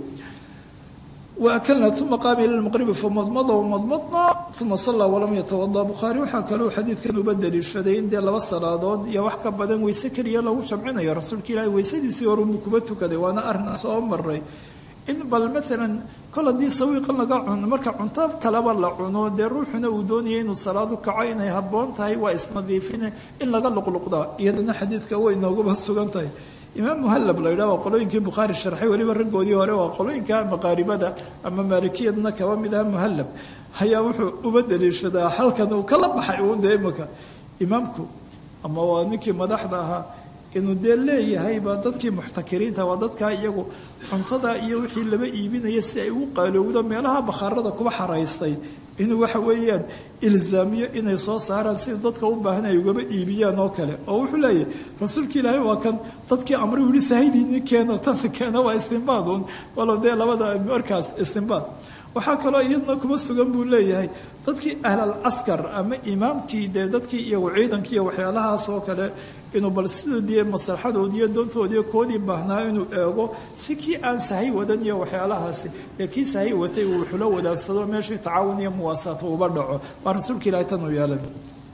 waakalna uma qaama ila lmaqribi famadmada wamadmadna uma sallaa walam yatawada bukhaari waxaa kaloo xadiidkan uba daliishaday in dee laba salaadood iyo wax ka badan weyse keliya lagu jamcinayo rasuulka ilaahi weysadiisii horunbuu kuba tukaday waana arrin soo maray in bal maalan kol haddii sawiiqan laga cuno marka cunto kaleba la cuno dee ruuxuna uu doonaya inuu salaadu kaco inay habboon tahay waa isnadiifine in laga luqluqda iyadana xadiidka way nooguba sugan tahay imaam muhallab la yidhaha waa qolooyinkii bukhaari sharxay weliba raggoodii hore waa qolooyinka maqaaribada ama maalikiyadna kaba mid aha muhallab ayaa wuxuu uba daliishadaa halkan uu kala baxay uun dee imika imaamku ama waa ninkii madaxda ahaa inuu dee leeyahayba dadkii muxtakiriinta waa dadkaa iyagu cuntada iyo wixii laba iibinaya si ay ugu qaalowdo meelaha bakhaarada kuba xaraystay inuu waxa weeyaan ilzaamiyo inay soo saaraan si dadka u baahan ay ugaba iibiyaan oo kale oo wuxuu leeyahy rasuulka ilaahay waa kan dadkii amri yihi sahaydiini keeno tan keena waa istinbaad un walow dee labada markaas istinbaad waxaa kaloo iyadna kuma sugan buu leeyahay dadkii ahlal caskar ama imaamkii dee dadkii iyagu ciidankii iyo waxyaalahaas oo kale inuu bal sidoodii maslaxadoodii iyo doontoodii koodii baahnaa inuu eego si kii aan sahay wadan iyo waxyaalahaasi dee kii sahay watay uu wuxula wadaagsado meeshii tacaawun iyo muwaasaat uba dhaco waa rasuulka ilahay tan uu yeelay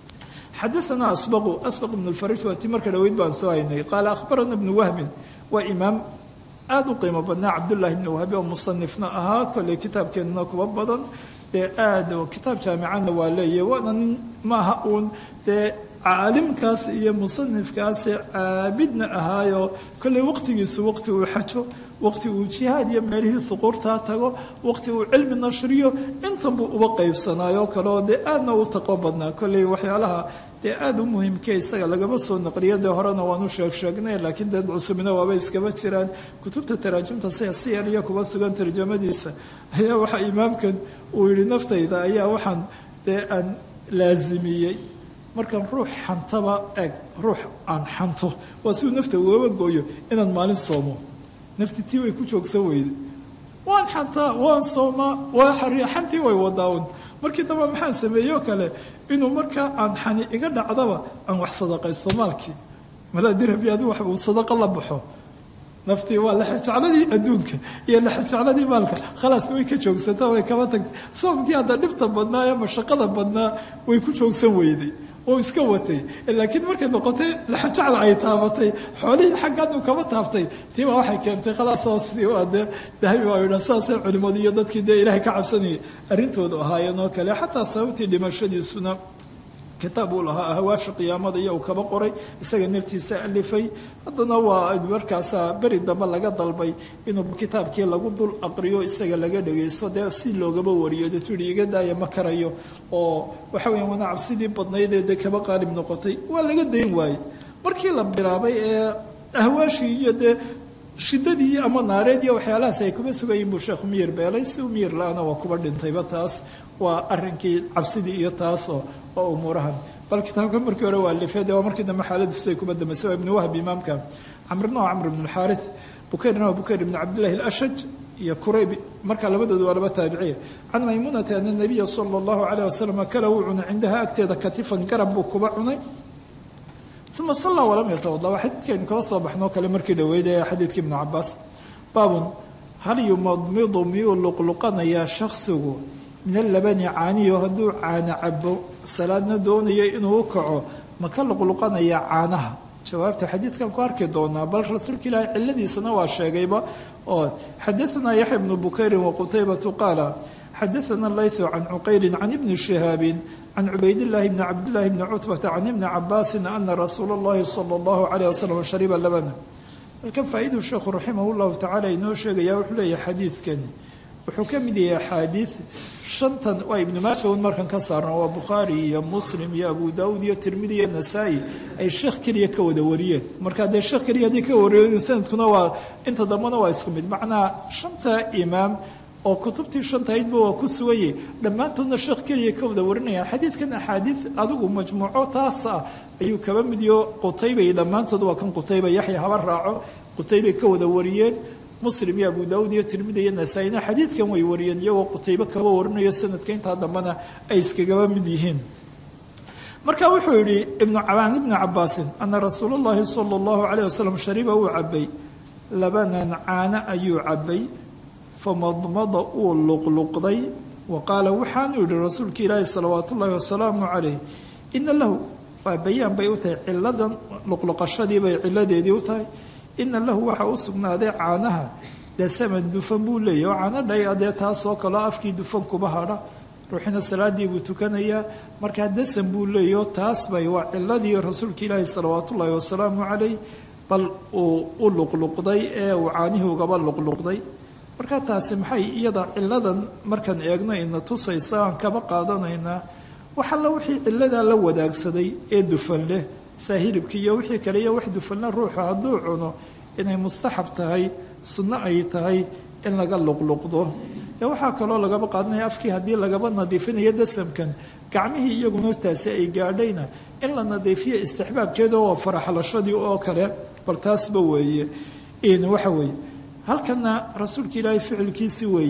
xadaana asbaqu asbaq ibnu lfarij waa tii marka dhaweyd baan soo haynay qaala akhbarana ibnu wahmin waa imaam aada u qiimo badnaa cabdullaahi ibnu wahbi oo musanifna ahaa kolley kitaabkeenana kuwa badan dee aad kitaab jaamicana waa leeyahy waana nin maaha uun dee caalimkaas iyo musanifkaasi caabidna ahaayo kolley waqtigiisu waqti uu xajo waqti uu jihaad iyo meelihii suquurtaa tago waqti uu cilmi nashriyo intan buu uba qaybsanaayo kaleoo dee aadna u taqo badnaa kolley waxyaalaha dee aada u muhiimke isaga lagama soo naqliyo dee horena waanu sheeg sheegnay laakiin dad cusubina waaba iskaba jiraan kutubta taraajimta sia si yar iyo kuba sugan tarjamadiisa ayaa waxaa imaamkan uu yihi naftayda ayaa waxaan dee aan laasimiyey markaan ruux xantaba eg ruux aan xanto waa siuu nafta ugaba gooyo inaan maalin soomo nafti tii way ku joogsan weyday waan xantaa waan soomaa waa xantii way wadaaun markii damba maxaan sameeyo kale inuu markaa aan xani iga dhacdaba aan wax sadaqaysto maalkii malaa dirhabi adigu wax uu sadaqa la baxo naftii waa laxejecladii adduunka iyo laxejecladii maalka khalaas way ka joogsataa way kaba tagtay soomkii hadda dhibta badnaa ee mashaqada badnaa way ku joogsan weyday oo iska watay laakiin markay noqotay laxajacla ay taabatay xoolihii xaggan uu kaba taaftay tiibaa waxay keentay khalaasoo sidii dee dahabi waa yidhaa saasay culimadu iyo dadkii dee ilaahay ka cabsanayay arrintoodu ahaayeen oo kale xataa sababtii dhimashadiisuna kitaab uu lahaa hawaasha qiyaamada iyo uu kaba qoray isaga naftiisa alifay haddana waa markaasaa beri dambe laga dalbay inuu kitaabkii lagu dul aqriyo isaga laga dhagaysto dee si loogaba wariyo dee tuhi iga daaya ma karayo oo waxa weya wana cabsidii badnaydee dee kaba qaalib noqotay waa laga dayn waaye markii la bilaabay ee ahwaashii iyo dee shidadii ama naareed iyo waxyaalahaas ay kuma sugayiin buu sheekhu miyir beelay si u miyir la-ana waa kuba dhintayba taas waa arinkii cabsidii iyo taasoo oo umuurahan bal kitaabka markii hore waa lifeede waa markii dambe xaaladiisu ay kuma dambaysay waa ibnu wahb imaamka camrna waa camr ibn alxaaris bukayrna waa bukayr ibn cabdillahi alashaj iyo kurayb markaa labadooda waa laba taabiciya can maymunata ana nabiya sala allahu calayh wasalam kala wuu cunay cindaha agteeda katifan garab buu kuba cunay uma sallaa walam yatawada waa xadiidkaynu kala soo baxnoo kale markii dhaweyd ee xadiidkii ibnu cabaas baabun hal yumadmidu miyuu luqluqanayaa shaksigu min alabani caaniyo hadduu caano cabo salaadna doonayo inuu u kaco ma ka luqluqanayaa caanaha jawaabta xadiidkan ku arki doonaa bal rasuulka ilaahi ciladiisana waa sheegayba oo xadaanaa yaxya bnu bukayrin waqutaybatu qaala xadaana laythu can cuqayrin can ibni shihaabin can cubaydillaahi bni cabdillaahi bni cutbata can ibni cabaasin ana rasuula allahi sala allahu calayh wasalam shariba labana halkan faa-iduu sheekhu raximah llahu tacala inoo sheegaya wuxuu leeyahay xadiidkani wuxuu ka mid yahay axaadiid shantan waa ibnu maaja un markan ka saarno waa bukhaari iyo muslim iyo abu daawuud iyo tirmidi iyo nasaa-i ay sheekh keliya ka wada wariyeen marka dee sheekh keliya haddii ka wariyeen sanadkuna waa inta dambena waa isku mid macnaha shanta imaam oo kutubtii shantahaydba waa ku suganyay dhammaantoodna sheekh keliya ka wada warinaya xadiidkan axaadiid adigu majmuuco taas ah ayuu kaba midiyo qutaybay dhammaantood waa kan qutayba yaxya haba raaco qutaybay ka wada wariyeen muslim iyo abu daawuud iyo tirmidi iyo nasaa-ina xadiidkan way wariyeen iyagoo qutaybo kaba warinayo sanadka intaa dambena ay iskagaba mid yihiin marka wuxuu yidhi ibnu cabaan ibni cabaasin ana rasuula llahi sala allahu calayh wasalam shariba uu cabay labanan caano ayuu cabay famadmada uu luqluqday wa qaala waxaanu yidhi rasuulka ilaahi salawaat ullaahi wasalaamu calayh ina lahu waa bayaan bay u tahay ciladan luqluqashadii bay ciladeedii u tahay ina lahu waxaa u sugnaaday caanaha dasaman dufan buu leeyahy oo caano dhay adee taasoo kaleo afkii dufan kuba hadha ruuxina salaadii buu tukanayaa markaa dasan buu leeyaho taas bay waa ciladii rasuulka ilaahi salawaat ullaahi wasalaamu calayh bal uu u luqluqday ee uu caanihii ugaba luqluqday markaa taasi maxay iyada ciladan markaan eegno ina tusaysa aan kaba qaadanaynaa wax alla wixii ciladaa la wadaagsaday ee dufan leh saahilibkii iyo wixii kale iyo wax dufanle ruuxu hadduu cuno inay mustaxab tahay sunno ay tahay in laga luqluqdo ee waxaa kaloo lagaba qaadanaya afkii haddii lagaba nadiifinayo dasamkan gacmihii iyaguna taasi ay gaadhayna in la nadiifiyo istixbaabkeeda waa faraxlashadii oo kale bal taasba weeye waxa weeye halkana rasuulka ilaahay ficilkiisi weeye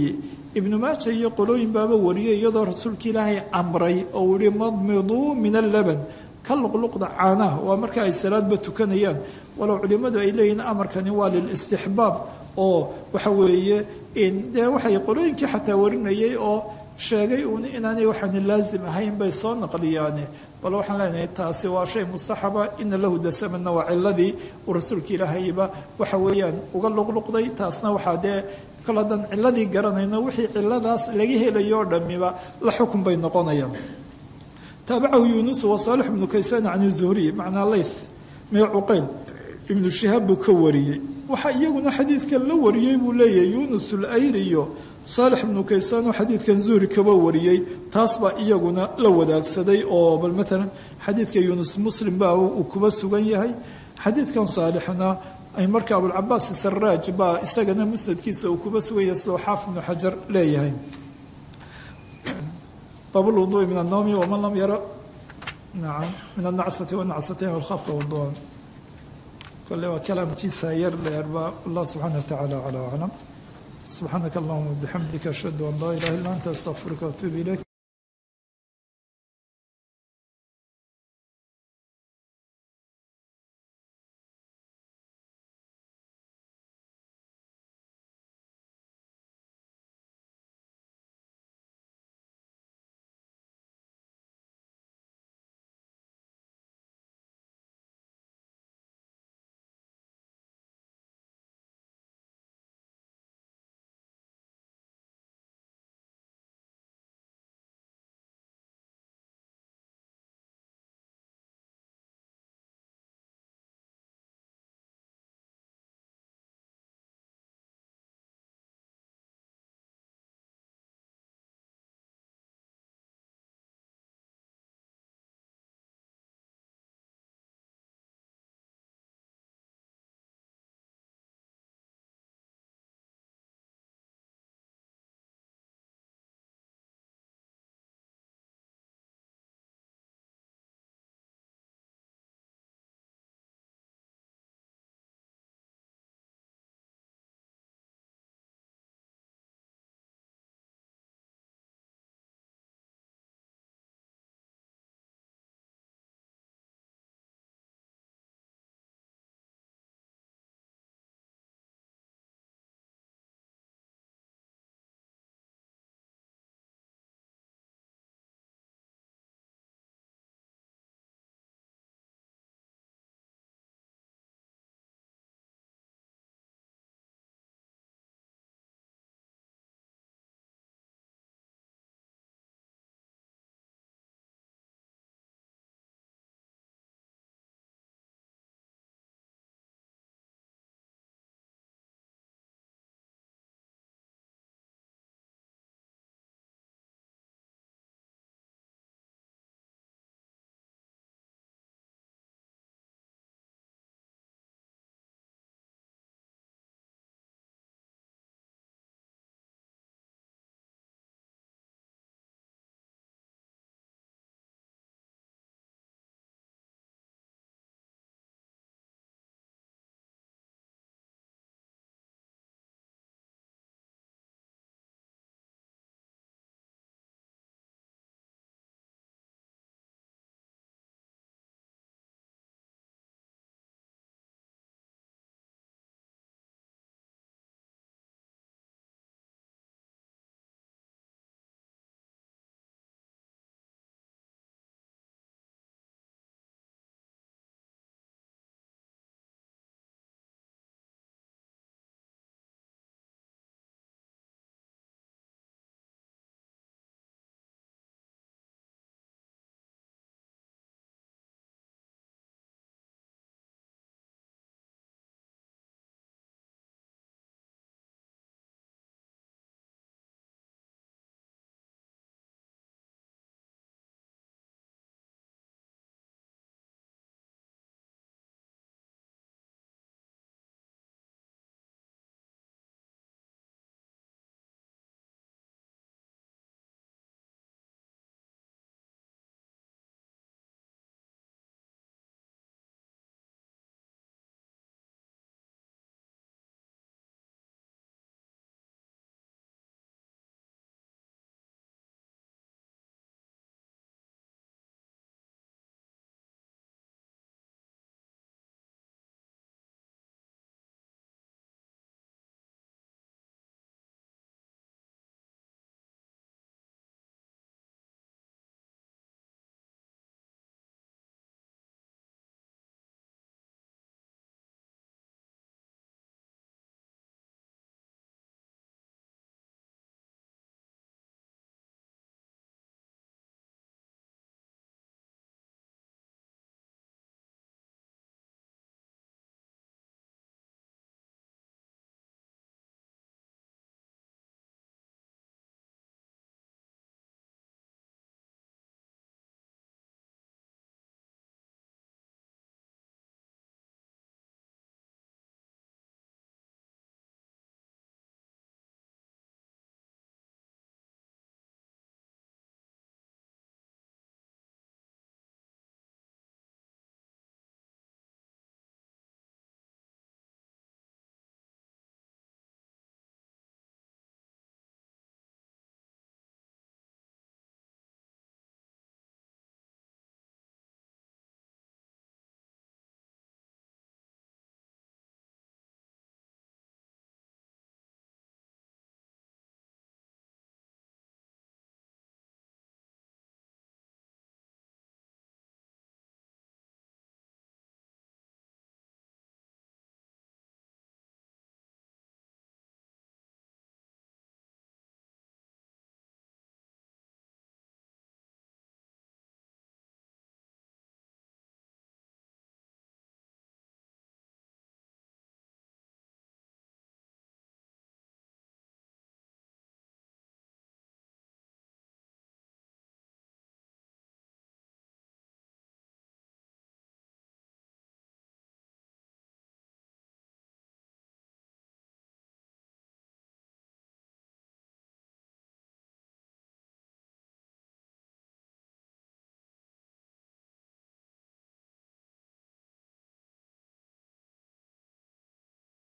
ibnu maaja iyo qolooyin baaba wariyay iyadoo rasuulka ilaahay amray oo yihi madmiduu min allaban ka luqluqda caanaha waa marka ay salaadba tukanayaan walow culimmadu ay leeyihiin amarkani waa lilistixbaab oo waxa weeye dee waxay qolooyinkii xataa warinayay oo sheegay uun inaanay waxaani laazim ahayn bay soo naqliyaane bal waxaan leenahay taasi waa shay mustaxaba ina lahu dasamanna waa ciladii uu rasuulka ilaahayba waxa weeyaan uga luqluqday taasna waxaa dee kol haddaan ciladii garanayno wixii ciladaas laga helayo o dhamiba la xukun bay noqonayaan taabacahu yuunus wa saalix ibnu kaysaan can zuhriy macnaa layth mee cuqayl ibnu shihaab buu ka wariyey waxaa iyaguna xadiidkan la wariyey buu leeyahay yuunus ulayli iyo saalix ibnu kaysaan oo xadiidkan zuhri kaba wariyey taas baa iyaguna la wadaagsaday oo bal maalan xadiidka yuunus muslim baa uu kuba sugan yahay xadiidkan saalixna ay marka abulcabaas saraaj baa isagana musnadkiisa uu kuba sugan yahay sidoo xaaf ibnu xajar leeyahay baabulwuduui min annowmi waman lam yara nacam min annacsati wanacsatayn walkhafqa waduan kole waa kalaamkiisa yar dheerba allah subxaana watacaala calaa aclam subxaanaka allahuma bixamdika ashhadu an laa ilaha illa anta astaqfiruka waatuubu ilayk